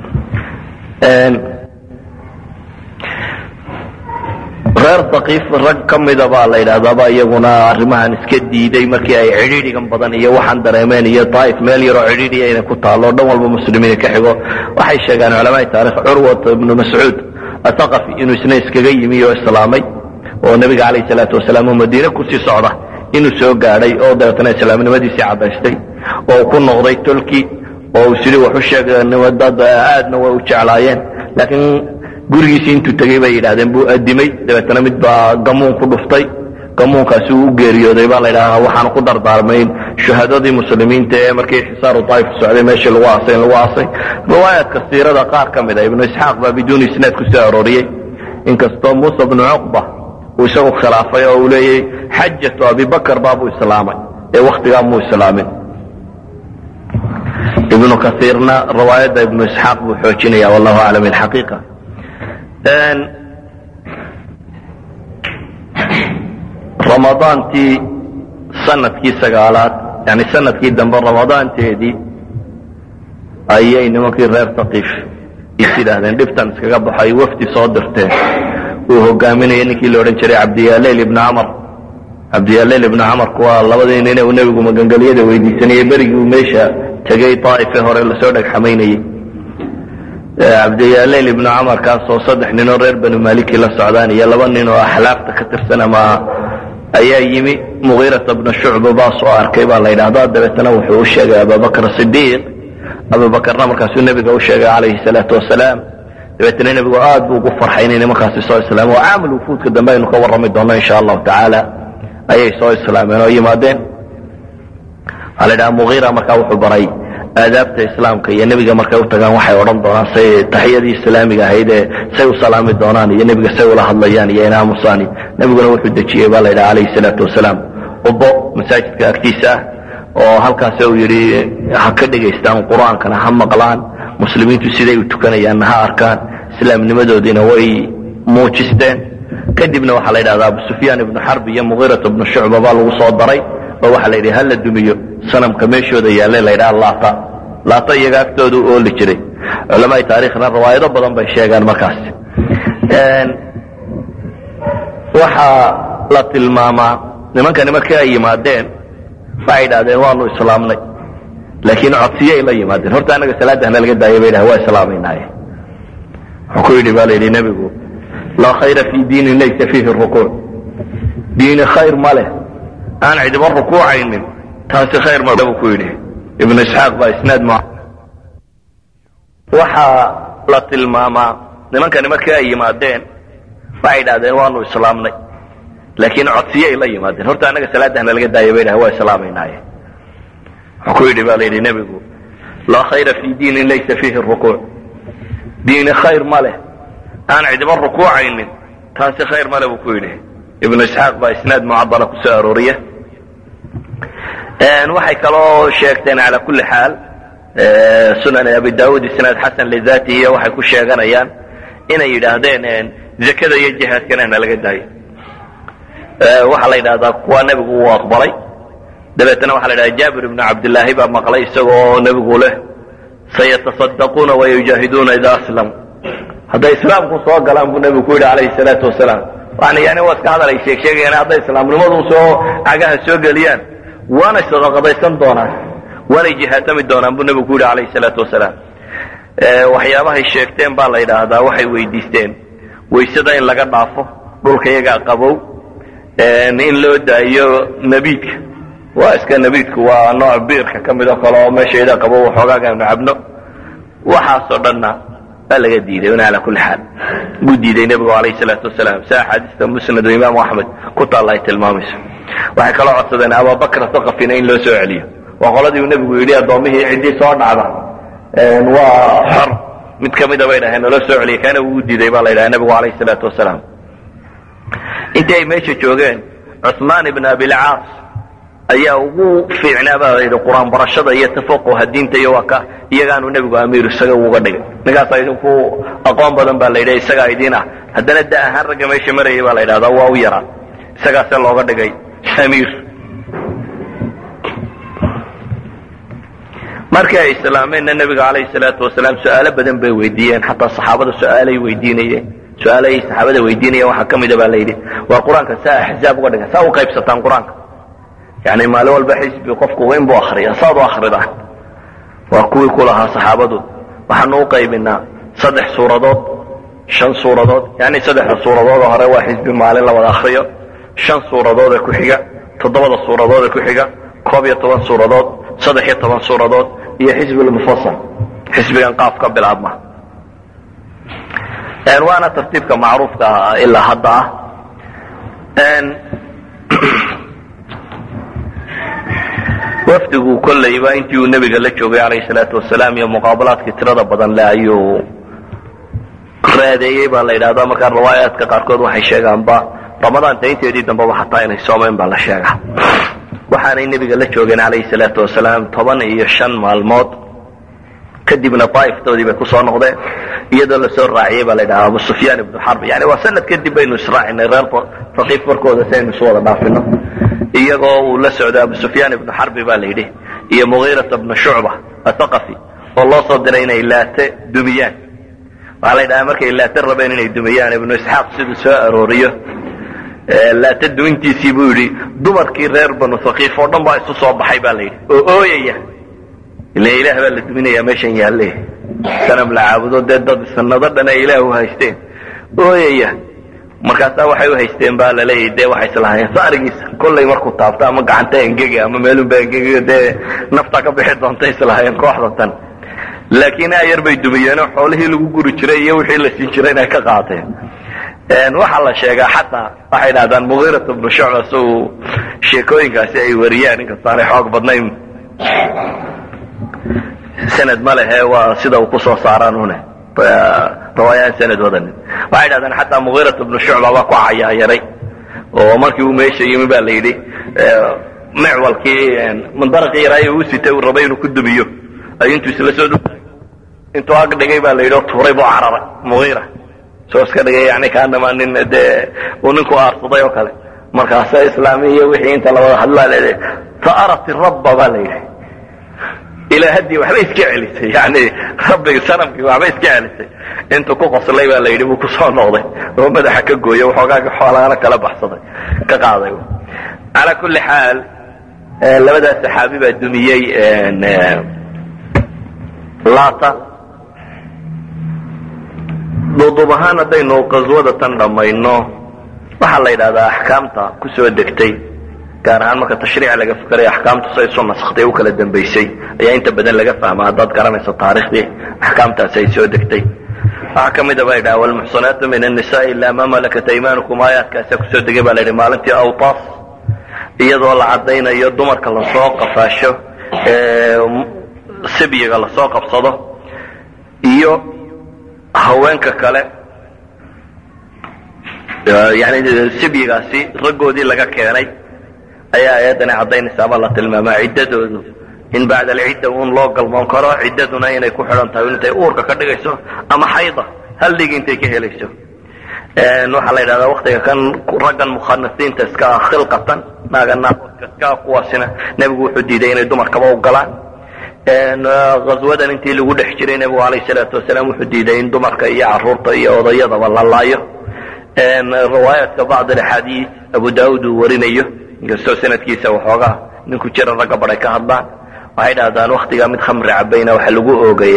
Speaker 2: reer saqiif rag ka mida baa la yidhahdaaba iyaguna arrimahan iska diiday markii ay cidhiidhigan badan iyo waxaan dareemeen iyo daa'if meel yaroo cidhiidhiya inay ku taalo o dhan walba muslimiin ka xigo waxay sheegaan culamaai taarikh curwat ibnu mascuud athaqafi inuu isna iskaga yimi oo islaamay oo nebiga calayhi salaatu wasalaam oo madiine kusii socda inuu soo gaadhay oo dabeetana islaamnimadiisii caddaystay oo ku noqday tolki oo uu sidii wax u sheegnimo dad aadna way u jeclaayeen laakiin gurigiisii intuu tegey bay yidhahdeen buu adimay dabeetana mid baa gamuun ku dhuftay gamuunkaasi uu u geeriyooday baa la ydhahaa waxaanu ku dardaarmayn shuhadadii muslimiinta ee markii xisaaru daa'if socday meeshii lagu aasay in lagu aasay riwaayaadka siirada qaar ka mid a ibnu isxaaq baa biduuni isnaad ku soo arooriyey inkastoo muusa bnu cuqba uu isagu khilaafay oo uu leeyay xajatu abibakar baabuu islaamay ee wakhtigaa muu islaamin ibnu kaiirna riwaayadda ibnu isxaaq buu xoojinaya wallahu aclam ilxaqiiqa ramadaantii sanadkii sagaalaad yani sanadkii dambe ramadaanteedii ayay nimankii reer saqiif is yidhaahdeen dhibtan iskaga baxay wafdi soo dirteen uu hogaaminaya ninkii la odhan jiray cabdiyaaleyl ibnu camar cabdiyaaleyl ibnu camarku waa labadii nin uu nebigu magangelyada weydiisanayey berigii uu meesha tegey daa'ife hore lasoo dhegxamaynayey cabdiyaaleyl ibnu camar kaasoo saddex ninoo reer banu maliki la socdaan iyo laba nin oo axlaafta ka tirsan ama ayaa yimi mugiirata bna shucba baa soo arkay baa la yidhahdaa dabeetana wuxuu u sheegay abubakr sidiiq abubakarna markaasuu nebiga u sheegay calayhi salaatu wasalaam dabeetana nebigu aad buu ugu farxay inay nimankaasi soo islaameen oo caamil wufuudka dambe aynu ka warrami doonno insha allahu tacaala ayay soo islaameen oo yimaadeen waxaa la yidhaha mugiira markaa wuxuu baray aadaabta islaamka iyo nebiga markay u tagaan waxay odhan doonaan say taxiyadii islaamiga ahayd ee say u salaami doonaan iyo nebiga say ula hadlayaan iyo inaamusaan nebiguna wuxuu dejiyey baa la yidhaha calayhi salaatu wasalaam ubo masaajidka agtiisa ah oo halkaas uu yidhi ha ka dhegaystaan qur-aankana ha maqlaan muslimiintu siday u tukanayaanna ha arkaan islaamnimadoodiina way muujisteen kadibna waxaa la yidhahdaa abu sufyaan ibnu xarb iyo mugiirat ibnu shucba baa lagu soo daray oo waxaa la yidhi hala dumiyo sanamka meeshooda yaallay la ydhaha laata laata iyaga agtooda u ooli jiray culamaai taarikhna riwaayado badan bay sheegaan markaas waxaa la tilmaamaa nimankani markii ay yimaadeen waxay idhahdeen waanu islaamnay laakiin codsiyay la yimaadeen horta anaga salaadahna laga daaya bay dhahen waa islaamaynaye wuxuu ku yidhi baa la yidhi nebigu laa khayra fii diinin laysa fiihi rukuuc diini khayr ma leh aan cidiba rukuucaynin taasi khayr ma buu ku yidhi ibnu isxaaq baa isnaad ma waxaa la tilmaamaa nimankani markii ay yimaadeen waxay idhahdeen waanu islaamnay laakiin codsiyay la yimaadeen horta anaga salaadahna laga daaya bay dhahen waa islaamaynaye wuxuu ku yidhi baa la yidhi nebigu laa khayra fii diinin laysa fiihi rukuuc diini khayr ma leh aan cidiba rukuucaynin taasi khayr male buu ku yidhi ibnu isxaaq baa isnaad mucadala ku soo arooriya waxay kaloo sheegteen cala kulli xaal sunan abi daawud isnaad xasan lidatihiy waxay ku sheeganayaan inay yidhaahdeen zakada iyo jihaadkana na laga daayo waxaa la yidhahdaa kuwa nebigu uu aqbalay dabeetna waxa la yidhahda jaabir ibnu cabdillaahi baa maqlay isagoo nebigu leh sayatasaddaquuna wayujaahiduuna ida aslamuu hadday islaamku soo galaan buu nebigu ku yidhi calayhi salaatu wasalaam waxna yani waa iska hadal ay sheeg sheegayaan hadday islaamnimadu soo cagaha soo geliyaan waanay sadaqadaysan doonaan waanay jihaatami doonaan buu nebigu ku yidhi calayhi salaatu wasalaam waxyaabahay sheegteen baa la yidhaahdaa waxay weydiisteen waysada in laga dhaafo dhulka iyagaa qabow in loo daayo nabiidka waa iska nabiidku waa nooc biirka ka mid oo kale oo meeshayda qabow waxoogaaga aynu cabno waxaasoo dhanna baa laga diiday una ala kulli xaal buu diiday nebigu calayhi salaatu wasalaam si axaadiista musnad oo imaamu axmed ku taalla ay tilmaamayso waxay kaloo codsadeen abubakra thaqafina in loo soo celiyo waa qoladii uu nebigu yidhi addoommihii ciddii soo dhacda waa xor mid ka mida bay dhaheen naloo soo celiya kaana wuu diiday baa la yidhaha nebigu calayhi salaatu wasalaam intii ay meesha joogeen cuثmaan ibn abilcaas ayaa ugu fiicnaa baa layidhi qur-aan barashada iyo tafaquha diinta iyo waa ka iyagaanu nebigu amiir isaga uga dhigay ninkaasaa idinku aqoon badan baa la yidhi isagaa idiin ah haddana da ahaan ragga meesha marayay baa la yidhahdaa waa u yaraa isagaase looga dhigay amiir markii ay islaameenna nebiga calayhi salaatu wasalaam su-aalo badan bay weydiiyeen xataa saxaabada su-aalay weydiinayeen su-aalahay saxaabada weydiinayeen waxaa ka mida baa la yidhi waa qur-aanka saa axzaab uga dhigan saa u qaybsataan qur-aanka yani maalin walba xisbi qofku weyn buu akriya saad u akridaan waa kuwii ku lahaa saxaabadu waxaanu u qaybinaa saddex suuradood shan suuradood yani saddexda suuradood hore waa xisbi maalin la wada akriyo shan suuradood ee ku xiga toddobada suuradood ee ku xiga koob iyo toban suuradood saddex iyo toban suuradood iyo xisbilmufasal xisbigan qaaf ka bilaabma waana tartiibka macruufka ilaa hadda ah wafdigu kollayba intii uu nebiga la joogay calayhi salaatu wasalaam iyo muqaabalaadkii tirada badan le ayuu raadeeyey baa la yidhahdaa markaa riwaayaadka qaarkood waxay sheegaanba ramadaanta inteedii dambeba xataa inay soomeen baa la sheegaa waxaanay nebiga la joogeen calayhi salaatu wasalaam toban iyo shan maalmood kadibna daa'iftoodii bay kusoo noqdeen iyadoo lasoo raaciyey baa la yidhaha abu sufyaan ibnu xarb yani waa sanad kadib baynu israacinay reer faqiif warkooda si aynu isu wada dhaafino iyagoo uu la socdo abu sufyaan ibnu xarbi baa la yidhi iyo mugiirata bnu shucba athaqafi oo loo soo diray inay laate dumiyaan waxaa la yidhaha markay laate rabeen inay dumiyaan ibnu isxaaq siduu soo arooriyo laate dumintiisii buu yidhi dumarkii reer banu haqiif oo dhan baa isu soo baxay baa la yidhi oo ooyaya ila ilaah baa la duminayaa meeshan yaalle sanam la caabudo dee dad sanado dhan ay ilaah u haysteen ooyaya markaasaa waxay u haysteen baa laleeyahy dee waxay islahaayeen saarigiisa kollay markuu taabto ama gacanta engega ama meelunba engega dee nafta ka bixi doonta islahaayeen kooxda tan laakiin ayar bay dumiyeenoo xoolihii lagu guri jiray iyo wixii la siin jiray inay ka qaateen waxaa la sheegaa xataa waxay dhahdaan mugiirat bnu shucba si uu sheekooyinkaasi ay wariyaan inkastaanay xoog badnayn sanad ma lehe waa sida uu kusoo saaraan une riwaayaan sanad wadanin waxay dhahdaan xataa mugiirat bnu shucba baa ku cayaayaray oo markii uu meesha yimi ba la yidhi micwalkii mandaraqii yaraaye uu sitay uu rabay inuu ku dumiyo ayuu intuu isla soo intuu ag dhigay baa la yidhi oo tuuray buu cararay mugiira soo iska dhigay yani kaanama nin dee uu ninku aarsaday oo kale markaasa islaamiya wixii inta lawada hadlaa leedahay ta'arat rabba baa la yidhi ilaahadii waxba iska celisay yani rabbigi sanamkii waxba iska celisay intuu ku qoslay baa la yidhi buu kusoo noqday oo madaxa ka gooyo waxoogaaga xoolaana kala baxsaday ka qaaday calaa kulli xaal labadaas saxaabi baa dumiyey lata duuduub ahaan haddaynu qaswada tan dhammayno waxaa la yidhahdaa axkaamta kusoo degtay gaar ahaan marka tashriic laga fikerayo axkaamtu say isu naskhtay u kala dambaysay ayaa inta badan laga fahma haddaad garanayso taariikhdii axkaamtaasi ay soo degtay waxaa ka mida ba yidhaha walmuxsanaatu min annisaai ilaa ma malakat aymanukum aayaadkaasa kusoo degay baa la yidhi maalintii awtaas iyadoo la caddaynayo dumarka lasoo qafaasho sibyiga lasoo qabsado iyo haweenka kale yani sibyigaasi raggoodii laga keenay ayaa ayaddani caddaynaysa ama la tilmaamaa ciddadoodu in bacda alcidda uun loo galmoon karo ciddaduna inay ku xidhan tahay intay uurka ka dhigayso ama xayda hal dhig intay ka helayso waxaa la yidhahdaa waktiga kan raggan mukhanasiinta iska ah khilqatan naaga naaska iska ah kuwaasina nebigu wuxuu diiday inay dumarkaba u galaan ghaswadan intii lagu dhex jiray nebigu alayh salaatu wasalaam wuxuu diiday in dumarka iyo caruurta iyo odayadaba la laayo riwaayaadka bacd axaadiis abu daauud uu warinayo inkastoo sanadkiisa waxoogaa ninku jira ragga baday ka hadlaan waxay dhahdaan waktigaa mid khamri cabayna waxa lagu oogay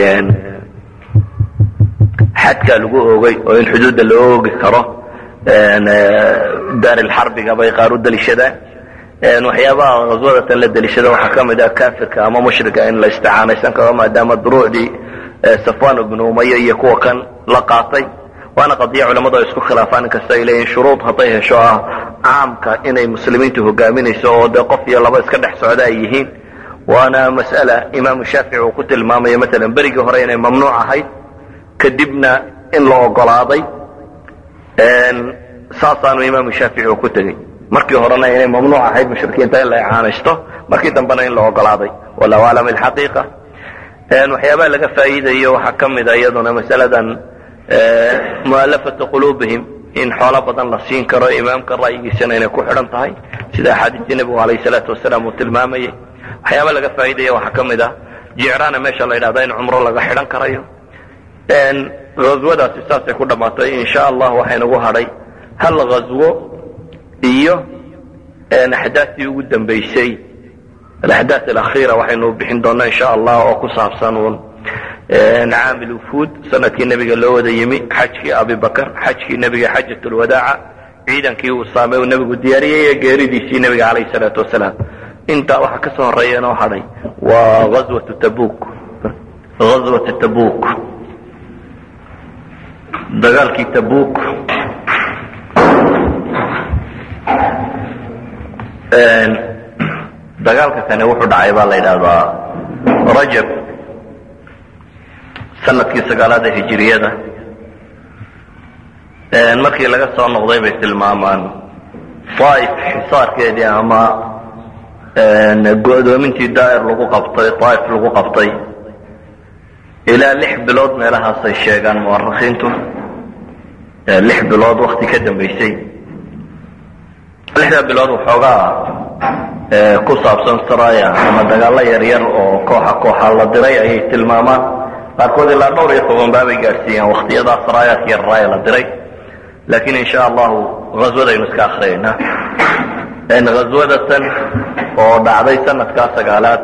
Speaker 2: xadkaa lagu oogay oo in xuduudda loo oogi karo daarilxarbiga bay qaar u daliishadaan waxyaabaha haswadatan la daliishada waxaa ka mid ah kafirka ama mushrika in la isticaanaysan karo maadaama duruucdii safwan ibnu umaya iyo kuwa kan la qaatay waana qadiya culamadu ay isku khilaafaan inkasta ay leeyihin shuruud hadday hesho ah caamka inay muslimiintu hogaaminayso oo dee qof iyo laba iska dhex socda ay yihiin waana mas'ala imaamu shaafici uu ku tilmaamayo maalan berigii hore inay mamnuuc ahayd kadibna in la ogolaaday saasaanu imaamu shaafici uu ku tegey markii horena inay mamnuuc ahayd mushrikiinta in la icaanaysto markii dambena in la ogolaaday wallahu aclam alxaqiiqa waxyaabaha laga faa'iidayo waxaa ka mida iyaduna masaladan mu'alafatu quluubihim in xoolo badan la siin karo imaamka ra'yigiisana inay ku xidhan tahay sida axaadiistii nebigu alayh salaatu wasalaam uu tilmaamayay waxyaaba laga faa'iidaya waxaa ka mid ah jicraana meesha la yidhahda in cumro laga xidhan karayo ghaswadaasi saasay ku dhammaatay insha allah waxaynagu hadhay hal ghaswo iyo axdaastii ugu dambaysay alaxdaas alakhiira waxaynu bixin doonaa insha allah oo ku saabsan uun caamil ufuud sanadkii nebiga loo wada yimi xajkii abibakar xajkii nebiga xajat lwadaaca ciidankii uu saamay uu nebigu diyaariyey ee geeridiisii nebiga calayh salaatu wasalaam intaa waxa ka soo horeeya inoo hadhay waa ghaswatu tabuk ghaswatu tabuk dagaalkii tabuk dagaalka kani wuxuu dhacay baa la yidhahdaa rajab sanadkii sagaalaada hijiriyada markii laga soo noqday bay tilmaamaan daaif xisaarkeedii ama go'doomintii daa'ir lagu qabtay daaif lagu qabtay ilaa lix bilood meelahaasay sheegaan mu'arikhiintu lix bilood wakti ka dambaysay lixdaa bilood waxoogaa ku saabsan saraya ama dagaallo yaryar oo kooxa kooxa la diray ayay tilmaamaan qaarkood ilaa dhowr iyo toban baabay gaadhsiiyaan waktiyadaa saraayaadka yararaaya la diray laakiin insha allahu ghaswadaynu iska akriyaynaa ghaswadatan oo dhacday sanadkaa sagaalaad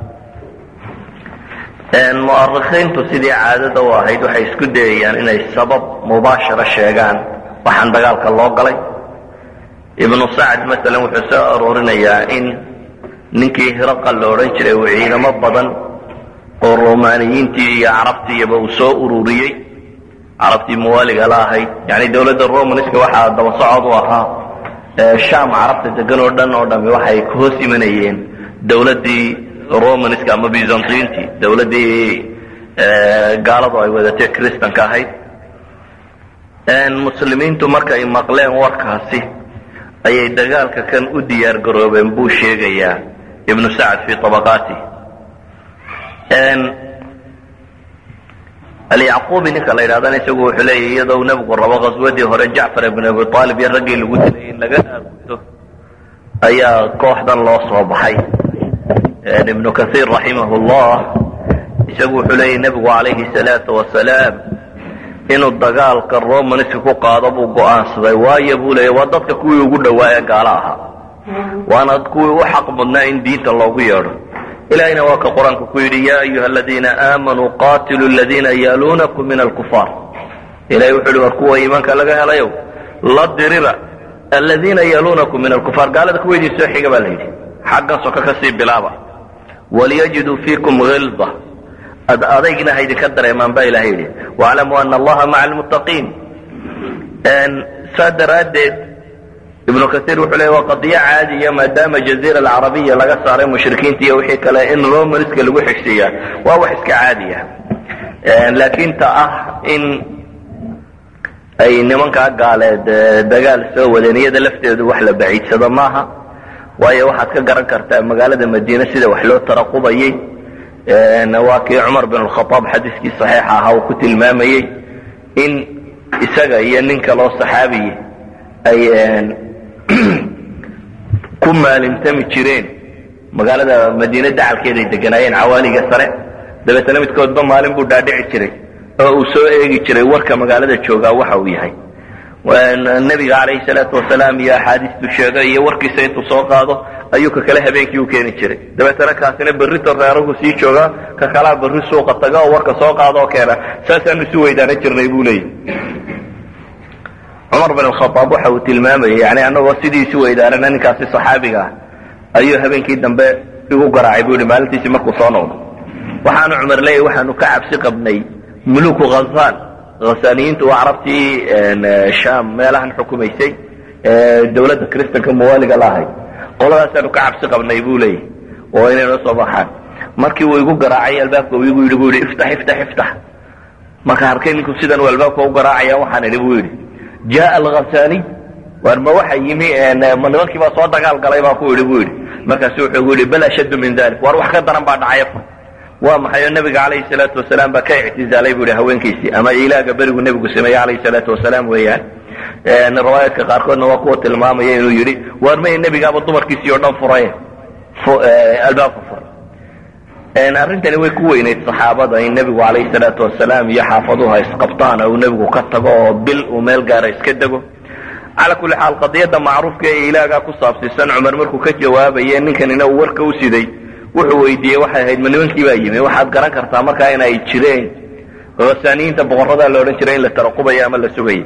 Speaker 2: mu'arikhiintu sidii caadada u ahayd waxay isku dayayaan inay sabab mubaashara sheegaan waxaan dagaalka loo galay ibnu sacd masalan wuxuu soo aroorinayaa in ninkii hiraqal la odhan jiray uu ciidamo badan oo romaaniyiintii iyo carabtiiba uu soo ururiyey carabtii muwaaliga la ahayd yani dowladda romanska waxaa daba socod u ahaa sham carabta degan oo dhan oo dhami waxay ka hoos imanayeen dowladdii romanska ama byzantintii dowladdii gaaladu ay wadatee kristanka ahayd muslimiintu markay maqleen warkaasi ayay dagaalka kan u diyaar garoobeen buu sheegayaa ibnu sacd fii tabaqaati
Speaker 3: alyacquubi ninka la yidhahdana isagu wuxuu leeyahy iyadoo nebigu rabo khaswadii hore jacfar ibn abi aalib iyo raggii lagu dilay in laga aarguto ayaa kooxdan loo soo baxay ibnu kaiir raximah llah isagu wuxuu leeyahy nebigu calayhi salaatu wasalaam inuu dagaalka romanska ku qaado buu go'aansaday waayo buu leeya waa dadka kuwii ugu dhowaa ee gaalo ahaa waana kuwii u xaq mudnaa in diinta loogu yeedho ilahayna waa ka qur-aanka ku yidhi ya ayuha aladiina aamanuu qatiluu aladiina yaaluunakum min alkufaar ilahay wuxu uhi war kuwa iimaanka laga helayow la dirira aladiina yaaluunakum min alkufaar gaalada kuwa idin soo xiga baa la yidhi xaggan soka kasii bilaaba waliyajiduu fiikum hilda ad adaygna ha idinka dareemaan baa ilahay yidhi waclamuu ana allaha maca almuttaqiin saa daraaddeed ibnu kaiir wuxuu leey waa qadiyo caadiya maadaama jaziira alcarabiya laga saaray mushrikiinta iyo wixii kale in romanska lagu xigsiiyaa waa wax iska caadiya laakiin ta ah in ay nimankaa gaaleed dagaal soo wadeen iyada lafteedu wax la baciidsado maaha waayo waxaad ka garan kartaa magaalada madiine sida wax loo taraqubayey waa kii cumar bin alkhaaab xadiiskii saxiixa ahaa uu ku tilmaamayey in isaga iyo nin kaloo saxaabiyi ay ku maalimtami jireen magaalada madiine dacalkeeday deganaayeen cawaaliga sare dabeetana midkoodba maalin buu dhaadhici jiray oo uu soo eegi jiray warka magaalada joogaa waxa uu yahay nebiga calayhi salaatu wasalaam iyo axaadiistu sheegay iyo warkiisa intuu soo qaado ayuu ka kale habeenkii u keeni jiray dabeetana kaasina berrito reerahu sii joogaa ka kalaa berri suuqa taga oo warka soo qaado oo keena saasaanu isu weydaaran jirnay buu leeyahy cumar bin alkhaaab waxa uu tilmaamayay yani anagoo sidii isu weydaarana ninkaasi saxaabiga ah ayuu habeenkii dambe igu garaacay buu yihi maalintiisii markuu soo noqdo waxaanu cumar leeyahy waxaanu ka cabsi qabnay muluku khazaan khasaaniyiintu waa carabtii sham meelahan xukumaysay dawladda kristanka muwaaliga la ahayd qoladaasaanu ka cabsi qabnay buu leeyahy oo inay noo soo baxaan markii uu igu garaacay albaabka uu igu yidhi bu yidhi iftax iftax iftax marka arkay ninku sidan uu albaabka u garaacaya waxaan idhi buu yidhi jaa alghasaniy war ma waxa yimi ma nimankii baa soo dagaal galay baa ku yidhi buu yidhi markaasu wuxuu gu yidhi bal ashaddu min dalik war wax ka daran baa dhacay waa maxay oo nebiga calayhi salaatu wasalaam baa ka ictizaalay bu yihi haweenkiisii ama ilaaga berigu nebigu sameeyey calayhi salaatu wasalaam weeyaan riwaayaadka qaarkoodna waa kuwa tilmaamaya inuu yidhi waar maya nebigaaba dumarkiisii oo dhan furay albaabka furay arrintani way ku weynayd saxaabada in nebigu calayhi salaatu wasalaam iyo xaafaduha isqabtaan oo uu nebigu ka tago oo bil uu meel gaara iska dego calaa kulli xaal qadiyadda macruufka ee ilaagaa ku saabsiisan cumar markuu ka jawaabaye ninkanina uu warka u siday wuxuu weydiiyey waxay ahayd ma nimankii baa yimi waxaad garan kartaa markaa in ay jireen khasaaniyiinta boqorradaa la odhan jiray in la taraqubayo ama la sugayo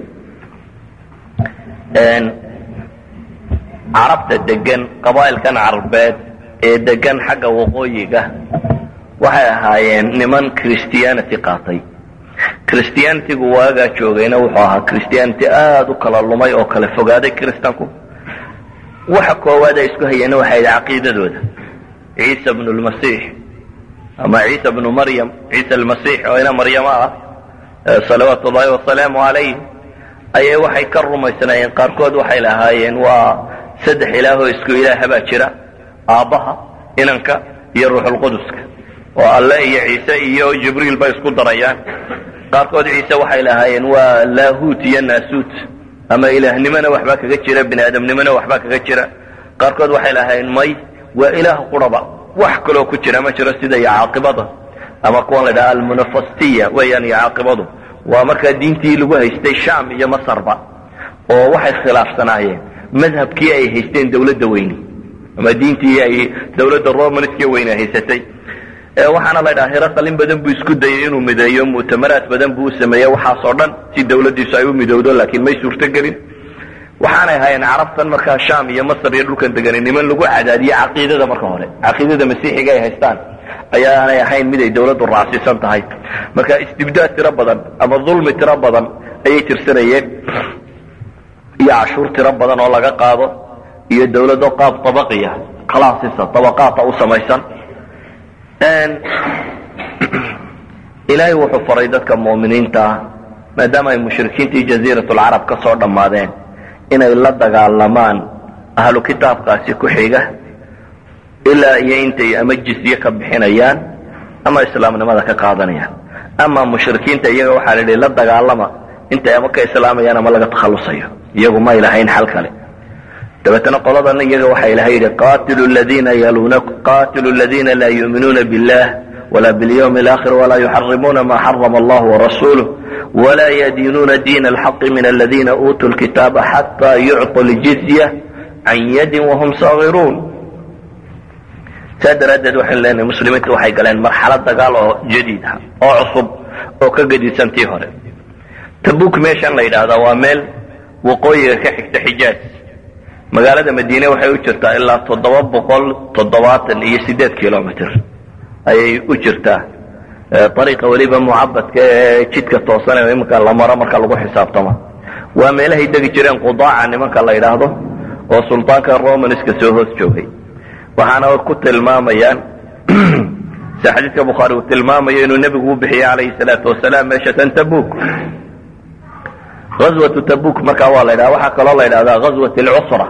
Speaker 3: carabta degan qabaa'ilkan carbeed ee degan xagga waqooyiga waxay ahaayeen niman christianity qaatay christianitygu waagaa joogayna wuxuu ahaa christianity aada u kala lumay oo kala fogaaday kristanku waxa koowaad ay isku hayeenna waxay ahayd caqiidadooda ciisa bnu lmasiix ama ciisa bnu maryam ciisa almasiix oo ina maryama ah salawaatu ullahi wasalaamu calayh ayay waxay ka rumaysnaayeen qaarkood waxay lahaayeen waa saddex ilaahoo isku ilaaha baa jira aabbaha inanka iyo ruuxulquduska oo alle iyo ciise iyo jibriil bay isku darayaan qaarkood ciise waxay lahaayeen waa laahuut iyo naasuut ama ilaahnimona waxbaa kaga jira bini aadamnimona waxbaa kaga jira qaarkood waxay lahaayeen may waa ilaah quraba wax kaloo ku jira ma jiro sida iyo caaqibada ama kuwan la dhaha almunafastiya weeyaan iyo caaqibadu waa markaa diintii lagu haystay sham iyo masarba oo waxay khilaafsanaayeen madhabkii ay haysteen dawladda weyni ama diintii ay dawladda romanska weyne haysatay waxaana la dhaha hiraqal in badan buu isku dayay inuu mideeyo mu'tamaraad badan buu u sameeyey waxaasoo dhan si dawladdiisu ay u midowdo laakiin may suurtogelin waxaanay ahaayeen carabtan markaa sham iyo masar iyo dhulkan degani niman lagu cadaadiye caqiidada marka hore caqiidada masiixiga ay haystaan ayaanay ahayn mid ay dawladdu raacsiisan tahay marka istibdaad tiro badan ama dulmi tiro badan ayay tirsanayeen iyo cashuur tiro badan oo laga qaado iyo dawlado qaab tabaqiya kalaasisa tabaqaata u samaysan ilaahay wuxuu faray dadka mu'miniinta ah maadaama ay mushrikiintii jaziiratulcarab ka soo dhammaadeen inay la dagaalamaan ahlu kitaabkaasi ku xiga ilaa iyo intay ama jizye ka bixinayaan ama islaamnimada ka qaadanayaan ama mushrikiinta iyaga waxaa la yidhi la dagaalama intay ama ka islaamayaan ama laga takhallusayo iyagu may lahayn xal kale dabeetana qoladan iyaga waxaa ilahay yidhi qatilu ladina yaluna qatilu ladina laa yu'minuuna billah wla bاlyوم الآخر وla يحرمuna ma حرم الله ورسوله وla يdينuna dين الحق من الذين أوتوا الكتاب حتى يعطوا الجزية عن يد وهم صاغرون saa daraaddeed waxaynu leenahay muslimiintu waxay galeen marxalad dagaal oo jadiid ah oo cusub oo ka gedisan tii hore tabuk meeshan la yidhaahdaa waa meel waqooyiga ka xigta xijaaj magaalada madiine waxay u jirtaa ilaa toddoba boqol toddobaatan iyo sideed kilomitr ayay u jirtaa ariiqa weliba mucabadka ee jidka toosan ee iminka la maro marka lagu xisaabtamo waa meelahay degi jireen qudaaca nimanka la yidhaahdo oo sultaanka romanska soo hoos joogay waxaana ku tilmaamayaan si xadiidka bukhaari uu tilmaamayo inuu nebigu u bixiyey calayhi salaatu wasalaam meesha tan tabuk ghazwatu tabuk markaa waa la ydhaha waxaa kaloo la yidhahdaa ghazwat alcusra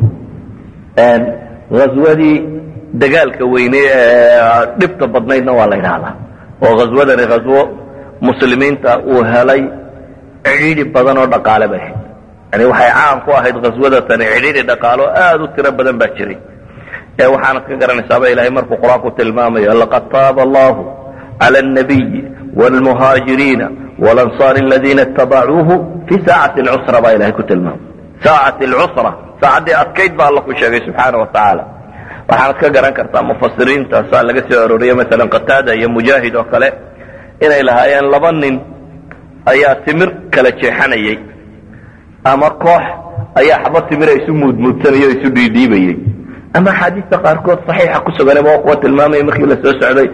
Speaker 3: ghazwadii dagaalka weyne ee dhibta badnaydna waa la yidhaahdaa oo ghazwadani ghazwo muslimiinta uu helay cidhiidhi badan oo dhaqaale bay ahayd yani waxay caan ku ahayd ghazwadatani cidhiidhi dhaqaalo aada u tiro badan baa jiray ee waxaanad ka garanaysaaba ilahay markuu qur-aanku tilmaamayo laqad taaba allahu cala alnabiyi wlmuhaajiriina walansaar aladiina itabacuuhu fi saacati lcusra baa ilahay ku tilmaamay saacati lcusra saacaddii adkayd baa alla ku sheegay subxaana wa tacaala waxaanad ka garan kartaa mufasiriinta saa laga soo arooriye masalan qataada iyo mujaahid oo kale inay lahaayeen laba nin ayaa timir kala jeexanayay ama koox ayaa xaba timira isu muudmuudsanayay o isu dhiidhiibayey ama axaadiista qaarkood saxiixa ku suganaba waa kuwa tilmaamaya markii la soo socday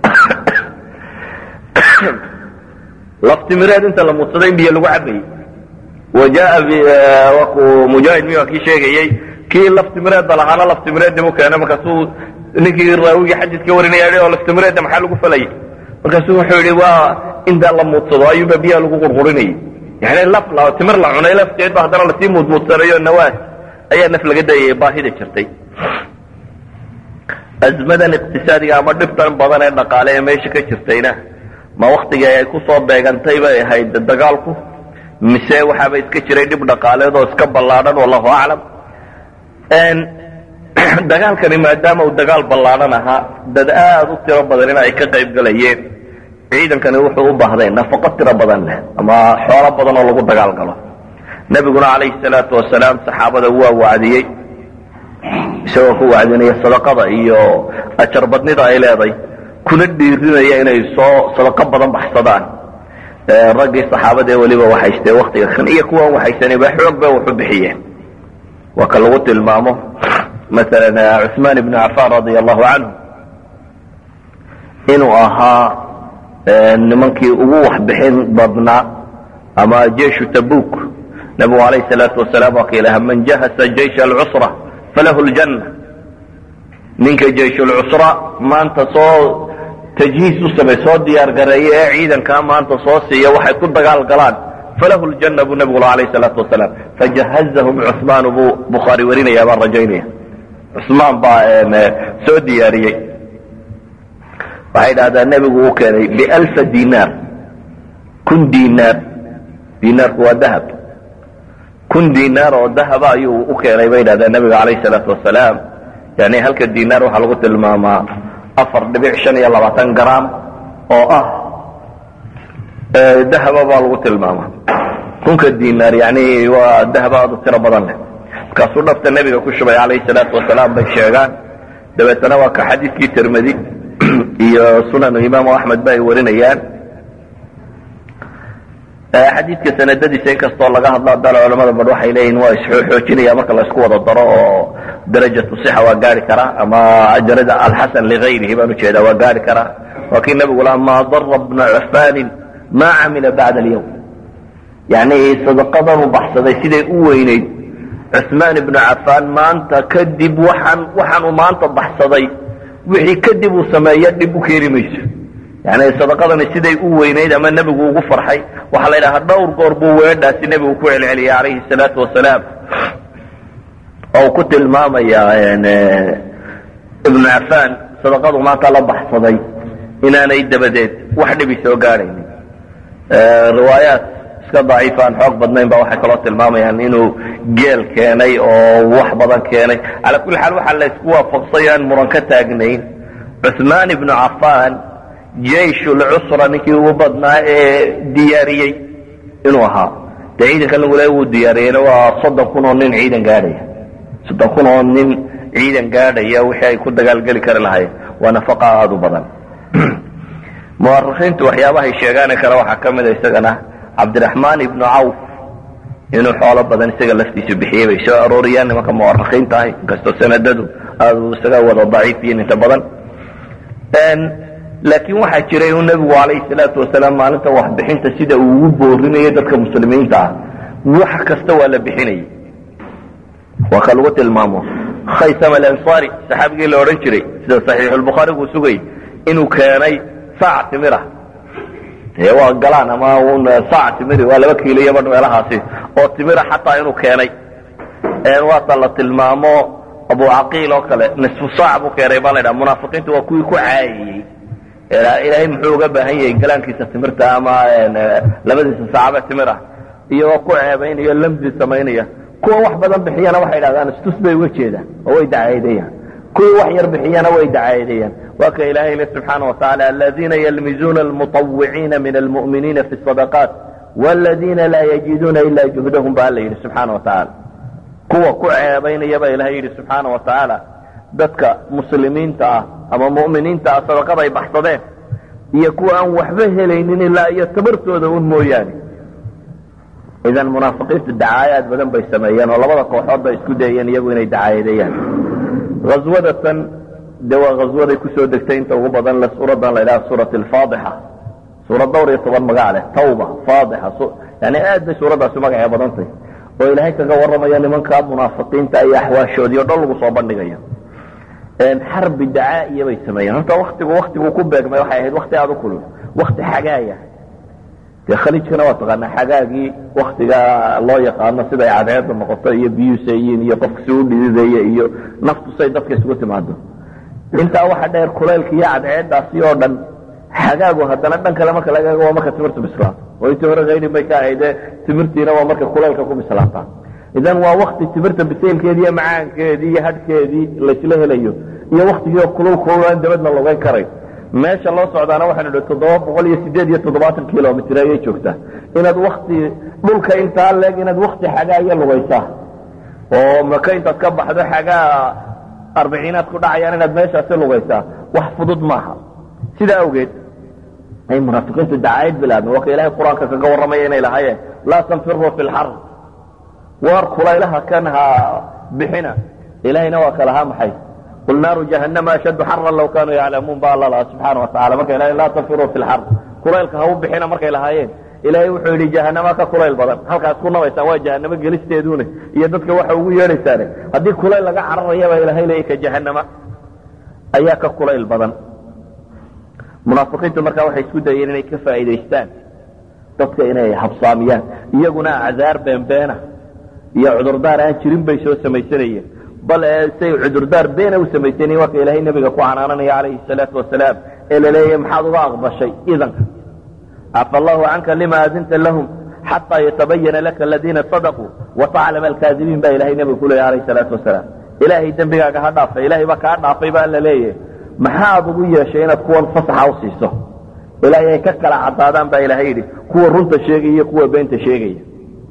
Speaker 3: laftimireed inta la muudsaday in biyo lagu cabayey wa jaa waa ku mujaahid miyaa kii sheegayey kii laftimireedba lahaana laftimireeddi mu keena markaasuu ninkii raawigii xadiidka warinaya oo laftimireedda maxaa lagu falayay markaasuu wuxuu yihi waa intaa la muudsado ayuunba biyaha lagu qurqurinayay yani laf timir la cunay lafteed ba haddana lasii muudmuudsanayo nawaas ayaa naf laga dayaya baahida jirtay azmadan iqtisaadiga ama dhibtan badan ee dhaqaale ee meesha ka jirtayna ma waktigii ay ku soo beegantay bay ahayd dagaalku mise waxaaba iska jiray dhib dhaqaaleed oo iska ballaadhan wallahu aclam dagaalkani maadaama uu dagaal ballaadhan ahaa dad aada u tiro badan in ay ka qayb galayeen ciidankani wuxuu u baahday nafaqo tiro badan leh ama xoolo badan oo lagu dagaal galo nebiguna calayhi salaatu wasalaam saxaabada waa wacdiyey isagoo ku wacdinaya sadaqada iyo ajar badnida ay leeday kuna dhiirinaya inay soo sadaqo badan baxsadaan raggii saxaabada ee weliba waxaystee waktiga kan iyo kuwan waxaysanayba xoog bay waxu bixiyeen waa ka lagu tilmaamo masalan cuثmaan ibn cafan radia allahu canhu inuu ahaa nimankii ugu waxbixin badnaa ama jeishu tabuk nabigu alayh salaatu wasalaam waa ka ilaha man jahasa jaysh alcusra falahu ljanna ninka jayshulcusra maanta soo tajhiis u samey soo diyaar gareeya ee ciidankaa maanta soo siiya waxay ku dagaal galaan falahu ljanna buu nabigu alayh salaatu wasalaam fajahazahum cuثmaan buu bukhaari warinaya baan rajaynaya cusmaan baa soo diyaariyey waxay dhahdaa nebigu u keenay bialfa dinaar kun dinaar dinaarku waa dahab kun dinaar oo dahaba ayuu u keenay bay dhahdaa nebiga calayh salaatu wasalaam yani halka dinaar waxaa lagu tilmaamaa afar dhibic shan iyo labaatan gram oo ah dahaba baa lagu tilmaamaa kunka dinaar yani waa dahaba aad u tiro badan leh markaasuu dhafta nebiga ku shubay calayhi salaatu wasalaam bay sheegaan dabeetana waa ka xadiidkii tirmidi iyo sunanu imaamu axmed ba ay warinayaan xadiidka sanadadiisa inkastoo laga hadlo haddana culamada badh waxay leeyihin waa isxoojinaya marka la isku wada daro oo darajatu sixa waa gaari karaa ama darada alxasan ligayrihi baan ujeedaa waa gaari karaa waa kii nabigu laha maa dara bna cufanin ma camila bacda alyawm yani sadaqadan u baxsaday siday u weyneyd cuثmaan ibnu cafaan maanta kadib waxaan waxaan uu maanta baxsaday wixii kadib uu sameeya dhib u keeni mayso yani sadaqadani siday u weynayd ama nebigu ugu farxay waxaa la yidhahaa dhowr goor buu weedhaasi nebigu ku celceliyay calayhi salaatu wasalaam oo uu ku tilmaamaya ibnu cafaan sadaqadu maanta la baxsaday inaanay dabadeed wax dhibi soo gaadhaynin riwaayaat iska daciifa aan xoog badnayn ba waxay kaloo tilmaamayaan inuu geel keenay oo wax badan keenay calaa kulli xaal waxaa la isku waafaqsay aan muran ka taagnayn cuثmaan ibnu cafaan jeyshulcusra ninkii ugu badnaa ee diyaariyey inuu ahaa de ciidankan lagu leeya wuu diyaariyeyna waa soddon kun oo nin ciidan gaadhaya soddon kun oo nin ciidan gaadhaya wixii ay ku dagaalgeli kari lahaayeen waa nafaqa aada u badan muwarikiintu waxyaabahay sheegaani kale waxaa ka mida isagana cabdiraxmaan ibnu cawf inuu xoolo badan isaga laftiisu bixiyey bay soo arooriyaan nimanka muwarikiinta ah inkastoo sanadadu aada isaga wada daciifiyin inta badan laakiin waxaa jiray uu nebigu calayhi salaatu wasalaam maalinta waxbixinta sida uu ugu boorinayo dadka muslimiinta ah wax kasta waa la bixinayay waa ka lagu tilmaamo khaysam alansaari saxaabigii la odhan jiray sida saxiixulbukhaarigu sugay inuu keenay saac timira dee waa galaan ama un saac timiri waa laba kiilo iyo badh meelahaasi oo timira xataa inuu keenay waata la tilmaamo abu caqiil oo kale nisfu saac buu keenay baa la ydhaha munaafiqiintu waa kuwii ku caayayey ilaahay muxuu uga baahan yahay galaankiisa timirta ama labadiisa saacabe timir ah iyagoo ku ceebaynaya lamdi samaynaya kuwa wax badan bixiyana waxay dhahdaan istus bay uga jeedaan oo way dacaydayaan kuwii wax yar bixiyana way dacaydayaan waa ka ilahay le subxaana watacaala aladiina yalmizuuna almuطawiciina min almu'miniina fi sadaqaat wاladiina laa yajiduuna ila juhdahum ba alla yidhi subxaana watacaala kuwa ku ceebaynaya baa ilahay yidhi subxaana watacaala dadka muslimiinta ah ama mu'miniinta ah sadaqada ay baxsadeen iyo kuwa aan waxba helaynin ilaa iyo tabartooda un mooyaane idan munaafiqiintu dacaayaad badan bay sameeyeen oo labada kooxood bay isku dayeen iyagu inay dacaayadeeyaan haswadatan de waa haswaday kusoo degtay inta ugu badan le suuradan la idhaha suurat alfaadixa suurad dhowr iyo toban magac leh tawba faadixa yani aad bay suuraddaasi magacee badantay oo ilaahay kaga warramaya nimanka munaafiqiinta iyo axwaashoodii o dhan lagu soo bandhigayo xarbi dacaa'iya bay sameeyeen horta waktigu waktigu ku beegmay waxay ahayd wakti aada u kulul wakti xagaaya dee khaliijkana waa taqaanaa xagaagii waktiga loo yaqaano siday cadceedda noqoto iyo biyuusayiin iyo qofka si u dhidideeye iyo naftu say dadka isugu timaado intaa waxa dheer kulaylka iyo cadceeddaasi oo dhan xagaagu haddana dhan kale marka laga waa marka timirtu bislaato oo intii hore hayrin bay ka ahayde timirtiina waa marka kulaylka ku bislaataa idan waa wakti timirta bisaylkeedii iyo macaankeedii iyo hadhkeedii laysla helayo iyo waktigiio kululkul aan dabadna logayn karay meesha loo socdaana waxaanu idhi toddoba boqol iyo sideed iyo toddobaatan kilomitr ayay joogtaa inaad wakti dhulka intaa leeg inaad wakti xagaa iyo lugaysaa oo maka intaad ka baxdo xagaa arbiciinaad ku dhacayaan inaad meeshaasi lugaysaa wax fudud maaha sidaa awgeed ay munaafiqiintu dacaayad bilaabeen waa ka ilaahay qur-aanka kaga warramaya inay lahaayeen laa tanfiruu fi lxar waar kulaylaha kan ha bixina ilahayna waa ka lahaa maxay qul naaru jahannama ashaddu xaran law kaanuu yaclamuun ba alla lahaa subxaana watacala marka ilahay laa tanfiruu fi lxar kulaylka ha u bixina markay lahaayeen ilaahay wuxuu yidhi jahanama ka kulayl badan halkaas ku nabaysaan waa jahanamo gelisteedune iyo dadka waxa ugu yeedhaysaane haddii kulayl laga cararayaba ilahay leeya ka jahanama ayaa ka kulayl badan munaafiqiintu markaa waxay isku dayeen inay ka faa'iidaystaan dadka inay habsaamiyaan iyaguna acdaar beenbeena iyo cudurdaar aan jirin bay soo samaysanayeen bal say cudurdaar beena u samaysanayeen waa ka ilaahay nebiga ku canaananaya calayhi salaatu wasalaam ee la leeyahay maxaad uga aqbashay idanka cafa allahu canka lima adinta lahum xataa yatabayana laka aladiina sadaquu wataclama alkaadibiin baa ilahay nebiga ku leeyahy alayhi salaatu wasalaam ilaahay dembigaaga ha dhaafay ilahay baa kaa dhaafay baa la leeyahay maxaad ugu yeeshay inaad kuwan fasaxa u siiso ilaahay ay ka kala caddaadaan baa ilaahay yidhi kuwa runta sheegaya iyo kuwa beenta sheegaya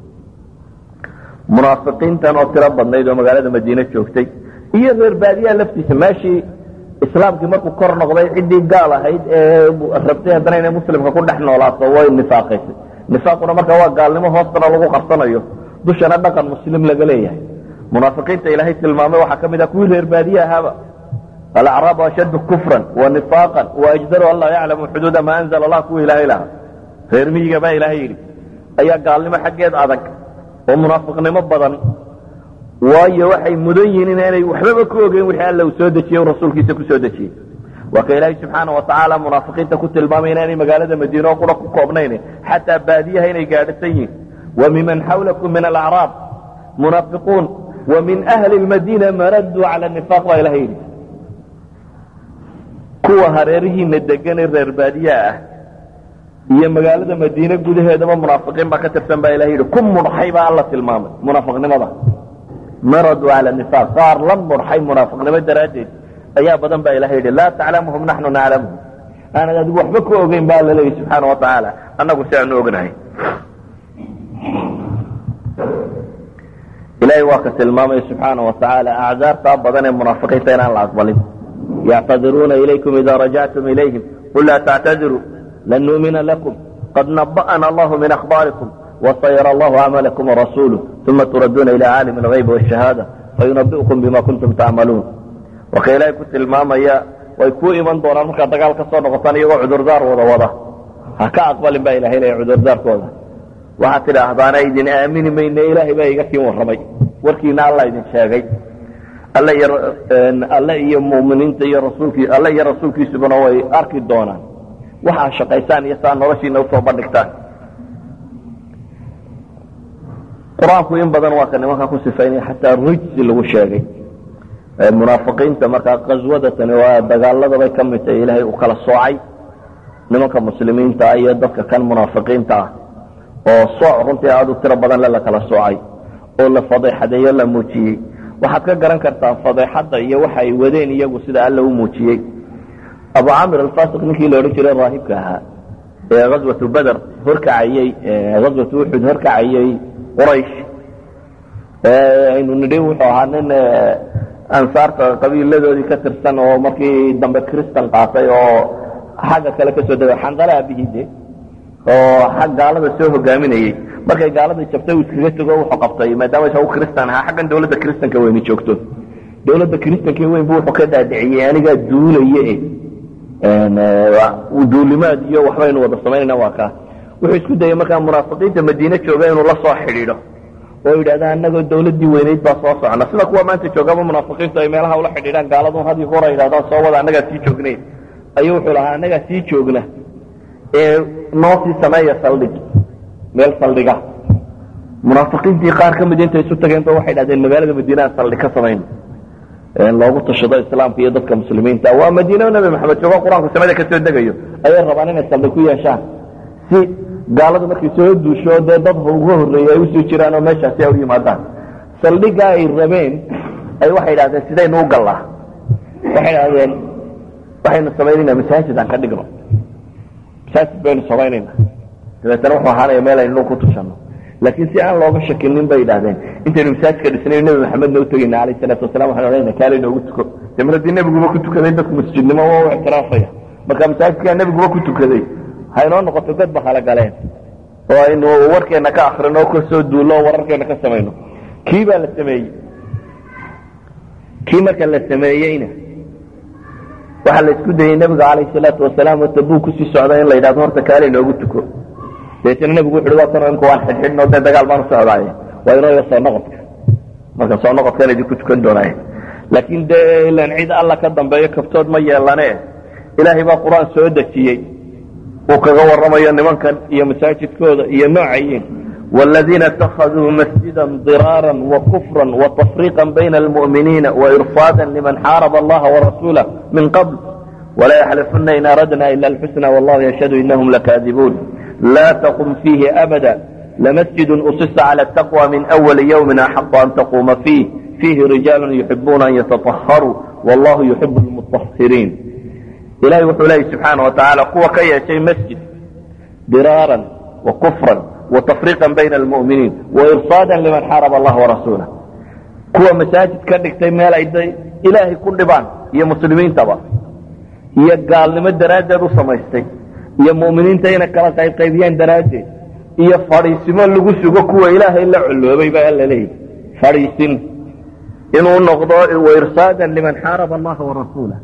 Speaker 3: munaafiqiintan oo tiro badnayd oo magaalada madiine joogtay iyo reer baadiyaha laftiisa meeshii islaamkii markuu kor noqday ciddii gaal ahayd ee rabtay haddana inay muslimka ku dhex noolaato way nifaaqaysay nifaaquna marka waa gaalnimo hoostana lagu qabsanayo dushana dhaqan muslim laga leeyahay munaafiqiinta ilaahay tilmaamay waxaa ka mid ah kuwii reer baadiye ahaaba alacraabu ashaddu kufran wa nifaaqan waajdaru an laa yaclamu xuduuda maa anzala allah kuwa ilaahay lahaa reer miyiga baa ilaahay yidhi ayaa gaalnimo xaggeed adag oo munaafiqnimo badan waayo waxay mudan yihiin inaanay waxbaba ka ogeyn wixii alla uu soo dejiyey rasuulkiisa ku soo dejiyey waa ka ilaahay subxaana watacaala munaafiqiinta ku tilmaamay inaanay magaalada madiine oo qura ku koobnayn xataa baadiyaha inay gaadhasan yihiin wa miman xawlakum min alacraab munaafiquun wa min ahli lmadiina maraduu cala nifaaq baa ilahay yidhi kuwa hareerihiina degan ee reer baadiyaa ah iyo magaalada madiine gudaheedaba munaafiqiin baa ka tirsan baa ilaha yidhi ku mudxay baa alla tilmaamay munaafiqnimada maradu cala nifaaq qaar la mudxay munaafiqnimo daraaddeed ayaa badan baa ilaha yidhi laa taclamuhum naxnu naclamuhum aanad adigu waxba ku ogeyn baa alla leeyahy subxaana wa tacaala annagu si aanu ognahay ilahay waa ka tilmaamaya subxaana wa tacaala acdaartaa badan ee munaafiqiinta inaan la aqbalin yactadiruuna ilaykum ida rajactum ilayhim qul laa tactadiruu lan nu'mina lakum qad naba'ana allahu min akhbaarikum wasayara allahu camalakum warasuuluh uma turaduuna ila caalimi algaybi waashahaada fayunabi'ukum bima kuntum tacmaluun waka ilaahay ku tilmaamaya way ku iman doonaan markaad dagaal ka soo noqotaan iyagoo cudurdaar wada wada ha ka aqbalin baa ilahay leeya cudurdaarkooda waxaad tidhaahdaana idin aamini mayne ilaahay baa iga kiin warramay warkiina alla idin sheegay alle iyo alle iyo mu'miniinta iyo rasuulkii alle iyo rasuulkiisubana way arki doonaan waxaa shaqaysaan iyo saa noloshiina usoo bandhigtaan qur-aanku in badan waa ka nimanka ku sifaynaya xataa rijsi lagu sheegay munaafiqiinta markaa qaswadatani waa dagaaladabay ka mid tahay ilaahay uu kala soocay nimanka muslimiinta ah iyo dadka kan munaafiqiinta ah oo sooc runtii aada u tiro badan le la kala soocay oo la fadeexadeeyo la muujiyey waxaad ka garan kartaa fadeexadda iyo waxa ay wadeen iyagu sida alla u muujiyey abu camir alfasiq ninkii la odhan jiray raahibka ahaa ee ghaswatu beder horkacayey ghaswatu uxud horkacayey quraysh aynu nidhi wuxuu ahaa nin ansaarta qabiiladoodii ka tirsan oo markii dambe cristan qaatay oo xagga kale kasoo dega xandala abihide oo xag gaalada soo hogaaminayey markay gaaladii jabtay uu iskaga tego wuxuu qabtay maadaama isagu cristan ahaa xaggan dawladda cristanka weyni joogto dawladda cristanka weyn bu wuxuu ka dhaadhiciyey anigaa duulaye duulimaad iyo waxbaynu wada samaynayna waa kaa wuxuu isku dayey markaa munaafiqiinta madiine jooga inuu la soo xidhiidho oo yidhahda anagoo dawladdii weynayd baa soo socna sida kuwa maanta joogaba munaafiqiintu ay meelaha ula xidhiidhaan gaaladun had iyo hora yidhahdaan soo wada annagaa sii joognayn ayuu wuxuu lahaa annagaa sii joogna ee noo sii sameeya saldhig meel saldhiga munaafiqiintii qaar ka mid intay isu tageenba waxay dhahdeen magaalada madiinaha saldhig ka samayno loogu tashado islaamka iyo dadka muslimiinta waa madiine nabi maxamed joogo qur-aanku samada kasoo degayo ayay rabaan inay saldhig ku yeeshaan si gaaladu markay soo duusho dee dad uga horreeyey ay usoo jiraan oo meeshaasi ay u yimaadaan saldhigga ay rabeen ay waxay dhahdeen sidaynu u gallaa waxay dhahdeen waxaynu samaynayna masaajid aan ka dhigno masaajid baynu samaynayna dabeetana wuxuu ahaanaya meel aynu ku tushano laakiin si aan looga shakinin bay idhahdeen intaynu masaajidka dhisnayo nebi maxamedna utageyna alayh salaatu wasalam waxanu odhanayna kaali noogu tuko dee mar haddii nebiguba ku tukaday dadku masjidnimo waa u ictiraafaya marka masaajidkaa nebiguba ku tukaday haynoo noqoto dad ba kala galeen oo aynu warkeenna ka akrino ka soo duullo oo wararkeenna ka samayno kii baa la sameeyey kii marka la sameeyeyna waxaa la isku dayey nebiga calayh salaatu wasalaam oo tabuu kusii socda in la yidhahdo horta kaali noogu tuko dabeetana nebigu wuxu uhi waa kanoo imka waan xidhxidhno dee dagaal baan u socdaaye waa inooga soo noqodka marka soo noqodkan idinku tukan doonaaye laakiin dee ilan cid alla ka dambeeyo kabtood ma yeelane ilaahay baa qur-aan soo dejiyey uu kaga warramayo nimankan iyo masaajidkooda iyo noocayiin والذين اتخذوا مسجدا ضرارا وكفرا وتفريقا بين المؤمنين وإرصادا لمن حارب الله ورسوله من قبل ولا يحلفن إن أردنا إلا الحسنى والله يشهد إنهم لكاذبون لا تقم فيه أبدا لمسجد أسس على التقوى من أول يوم أحق أن تقوم فيه فيه رجال يحبون أن يتطهروا والله يحب المطهرين إلهي وحولي سبحانه وتعالى قوة كي شيء مسجد ضرارا وكفرا وتفريقا بين المؤمنين وإرصادا لمن حارب الله ورسوله kuwa masaajid ka dhigtay meel ay ilaahay ku dhibaan iyo muslimiintaba iyo gaalnimo daraaddeed u samaystay iyo mu'miniinta inay kala qaybqaybiyaan daraaddeed iyo fadhiisimo lagu sugo kuwa ilaahay la colloobay baa alla leeyahy fadhiisin inuu noqdo wairsaadan liman xaaraba allaha warasuulah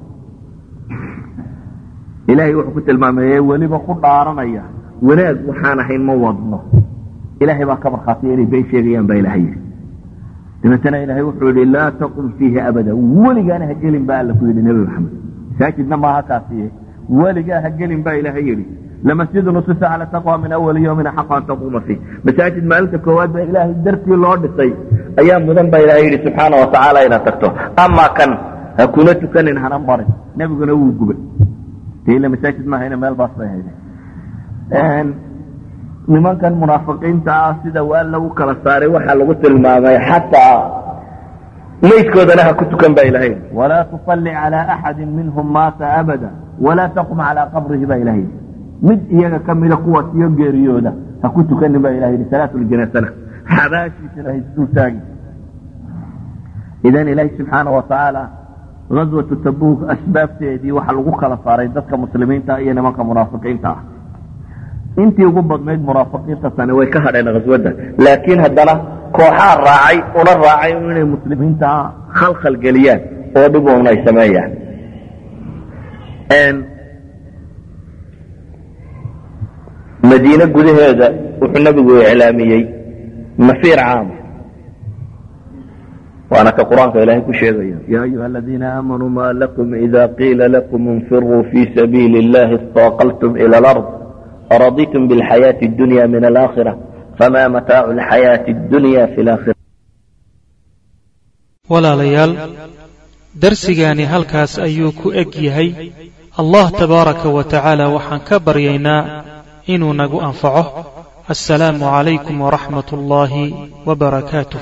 Speaker 3: ilaahay wuxuu ku tilmaamay weliba ku dhaaranaya wanaag waxaan ahayn ma wadno ilaahay baa ka markhaatiya inay been sheegayaan baa ilahay yidhi dabeetana ilaahay wuxuu yidhi laa taqum fiihi abada weligaana ha gelin baa alla ku yidhi nebi maxamed masaajidna maaha kaasiye weligaa ha gelin baa ilaahay yidhi lamasjidun usisa cala taqwa min awali yawmin axaqa an taquuma fiih masaajid maalinta koowaad baa ilaahay dartii loo dhisay ayaa mudan baa ilahay yidhi subxaana watacaala inaad tagto amaa kan ha kuna tukanin hana barin nebiguna wuu gubay
Speaker 2: dee ila masaajid maahayna meel baas bay hayde nimankan munaafiqiinta ah sida waa lagu kala saaray waxaa lagu tilmaamay xataa maydkoodana ha ku tukan baa ilahay walaa tusalli calaa axadi minhum maata abada walaa taqum calaa qabrihi baa ilahay mid iyaga ka mida kuwaas iyo geeriyooda ha ku tukanin baa ilaha yidhi salaatuljanasana xabaashiisana ha isdul taagi idan ilaahi subxaana wa tacaala gaswatu tabuuk asbaabteedii waxaa lagu kala saaray dadka muslimiinta iyo nimanka munaafiqiinta ah intii ugu badnayd munaafiqiinta tani way ka hadheen khaswadda laakiin haddana kooxaa raacay una raacay inay muslimiinta khalkhal geliyaan oo dhib un ay sameeyaan madiine gudaheeda wuxuu nebigu iclaamiyey mafiir caama waana ka qur-aanka ilaahay ku sheegaya ya ayuha aladiina aamanuu ma lakum ida qiila lakum infiruu fi sabiili اllahi istaqaltum ilى اlard araditum biاlxayaaةi اdunya min alaakhira fama mataacu اlxayaaةi اdunya fi اlaakhira
Speaker 1: walaalayaal darsigaani halkaas ayuu ku eg yahay allah tabaaraka wa tacaala waxaan ka baryaynaa inuu nagu anfaco assalaamu calaykum waraxmat ullaahi wbarakaatuh